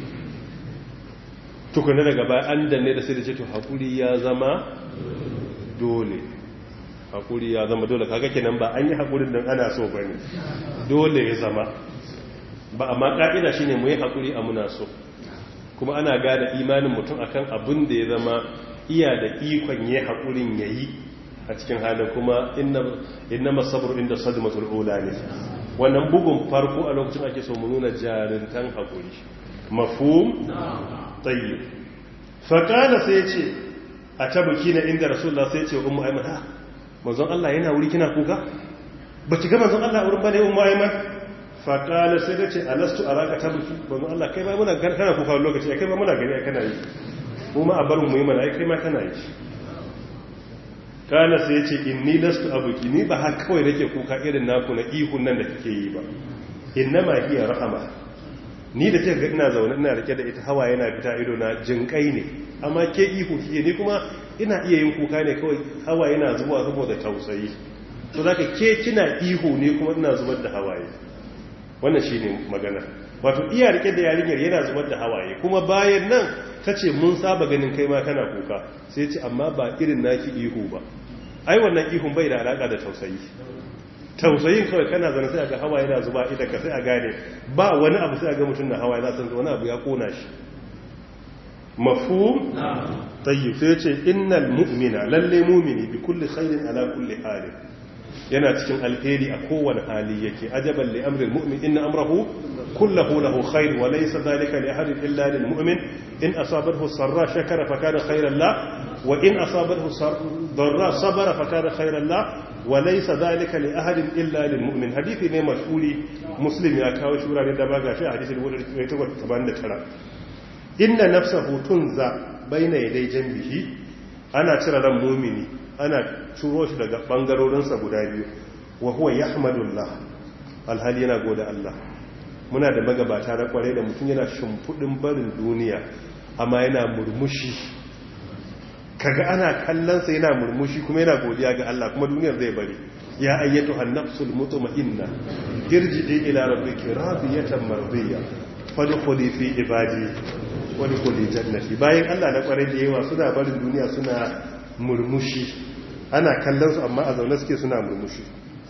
tukuna daga baya an danne da sai da ce to hakuri ya zama dole hakuri ya zama dole kaga kenan ba an yi hakurin dan ana so bane dole ya zama ba amma ka'ida shine mu yi hakuri a muna so kuma ana gada imanin mutum akan abin da ya zama iya da ikon yi hakurin yayi a cikin halin kuma inna masabru inda sadmatul ula ne wannan bugun farko a lokacin ake so mu nuna jarintan hakuri mafhum tayyib fa kana sai ce a tabuki na inda rasulullah sai ce ummu ayman ha manzon Allah yana wuri kina kuka ba ki ga manzon Allah wurin bane ummu ayman faƙala sai da ce alastu a raka tabbaki banu Allah kai ma muna kana kuka lokaci kai ma muna gani kana yi mu ma a barin mu yi mana kai ma kana yi kana sai ya ce inni lastu abuki ni ba haka kawai nake kuka irin naku na ihun nan da kike yi ba innama hiya rahama ni da kika ga ina zaune ina rike da ita hawa yana fita ido na jinkai ne amma ke ihu kike ni kuma ina iya yin kuka ne kawai hawa yana zubowa saboda tausayi to zaka ke kina ihu ne kuma ina zubar da hawaye wannan shi ne magana wato iya rike da yarinyar yana zubar da hawaye kuma bayan nan ta ce mun saba ganin kai ma kana kuka sai ce amma ba irin naki ihu ba ai wannan ihun bai da alaka da tausayi tausayin kawai kana zana sai ga hawaye na zuba idan ka sai a gane ba wani abu sai a ga mutum na hawaye za san wani abu ya kona shi mafhum tayyib sai ce innal mu'mina lalle mu'mini bi kulli khairin ala kulli halin yana cikin alheri a kowane hali yake ajaban li amril mu'min inna amrahu kullahu lahu khair wa laysa dhalika li ahadin illa lil mu'min in asabathu sarra shakara fa kana khairan la wa in asabathu darra sabara fa kana khairan la wa laysa dhalika li ahadin illa lil mu'min hadithi ne mashhuri muslim ya kawo shura ne da ba gashi a hadisin 1879 inna nafsahu tunza baina yaday janbihi ana cire ran mu'mini ana turo shi daga bangarorinsa guda biyu wa huwa yahmadullah alhali yana goda Allah muna da magabata na kware da mutum yana shimfudin barin duniya amma yana murmushi kaga ana kallonsa yana murmushi kuma yana godiya ga Allah kuma duniyar zai bari ya ayyatu an-nafsul mutma'inna irji'i ila rabbiki radiyatan mardiya fadkhuli fi ibadi wa dkhuli jannati bayan Allah na kware da yawa suna barin duniya suna murmushi ana kallon su amma a zaune suke suna murmushi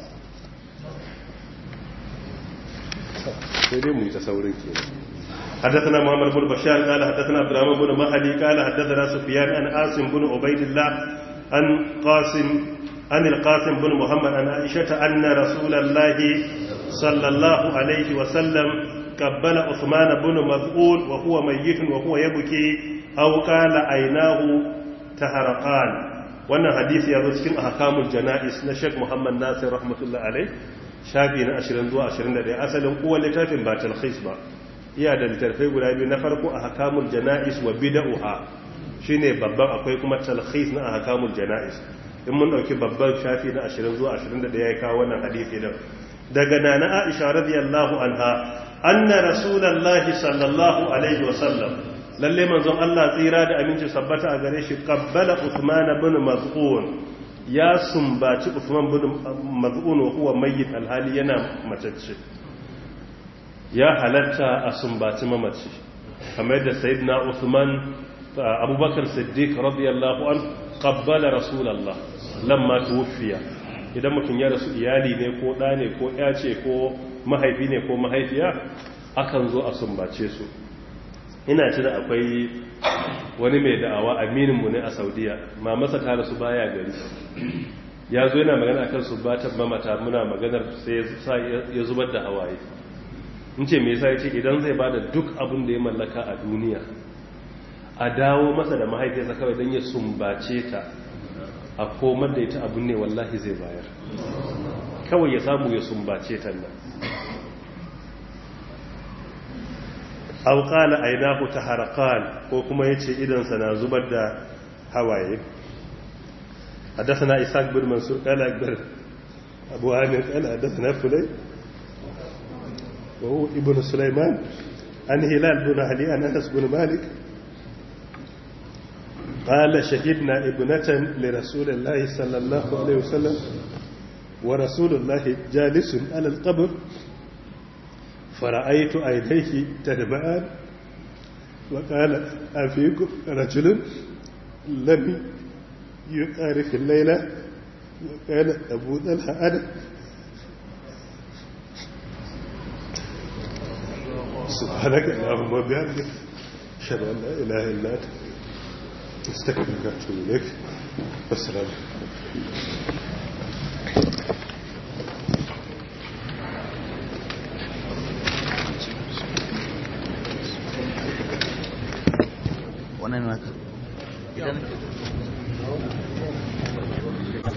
sai dai mu yi ta saurin ke حدثنا محمد بن بشار قال حدثنا عبد الرحمن بن مهدي قال حدثنا سفيان عن عاصم بن عبيد الله عن قاسم عن القاسم بن محمد عن عائشة أن رسول الله صلى الله عليه وسلم قبل عثمان بن مذعون وهو ميت وهو يبكي أو قال عيناه تهرقان wannan hadisi ya zo cikin ahkamul jana'is na Sheikh Muhammad Nasir rahmatullahi alai shafi na 20 zuwa 21 asalin uwan littafin ba talkhis ba iya da littafai guda biyu na farko ahkamul jana'is wa bid'uha shine babban akwai kuma talkhis na ahkamul jana'is in mun dauki babban shafi na 20 zuwa 21 ya kawo wannan hadisi din daga nana Aisha radiyallahu anha anna rasulullahi sallallahu alaihi wasallam lalle manzon Allah tsira da aminci sabbata a gare shi qabbala Uthman ibn Maz'un ya sumbaci Uthman ibn Maz'un wa huwa mayyit alhali yana macece ya halatta a sumbaci mamaci kamar da sayyidina Uthman Abubakar Siddiq radiyallahu an qabbala Rasulullah lamma tuwfiya idan mutum ya rasu iyali ne ko ɗa ne ko ya ce ko mahaifi ne ko mahaifiya akan zo a sumbace su ina tuna akwai wani mai da'awa amininmu ne a saudiya ma masa ta rasu baya gari ya zo yana magana akan sumbatan mamata muna maganar sai ya zubar da hawaye in ce mai sai ce idan zai bada duk abin da ya mallaka a duniya a dawo masa da mahaifiyarsa kawai don ya sumbace ta a komar da ita abin ne wallahi zai bayar kawai ya samu ya sumbace ta nan auƙala ainihu ta harakan ko kuma ya ce idansa na zubar da hawaye حدثنا إسحاق بن منصور قال أكبر أبو عامر قال حدثنا فلي وهو ابن سليمان عن هلال بن علي عن أنس بن مالك قال شهدنا ابنة لرسول الله صلى الله عليه وسلم ورسول الله جالس على القبر فرأيت عينيه تدمعان وقال أفيكم رجل لم يقارف الليلة وقال أبو ذلها أنا سبحانك اللهم وبحمدك أشهد أن لا إله إلا أنت استغفرك وأتوب إليك والسلام
wannan naka idan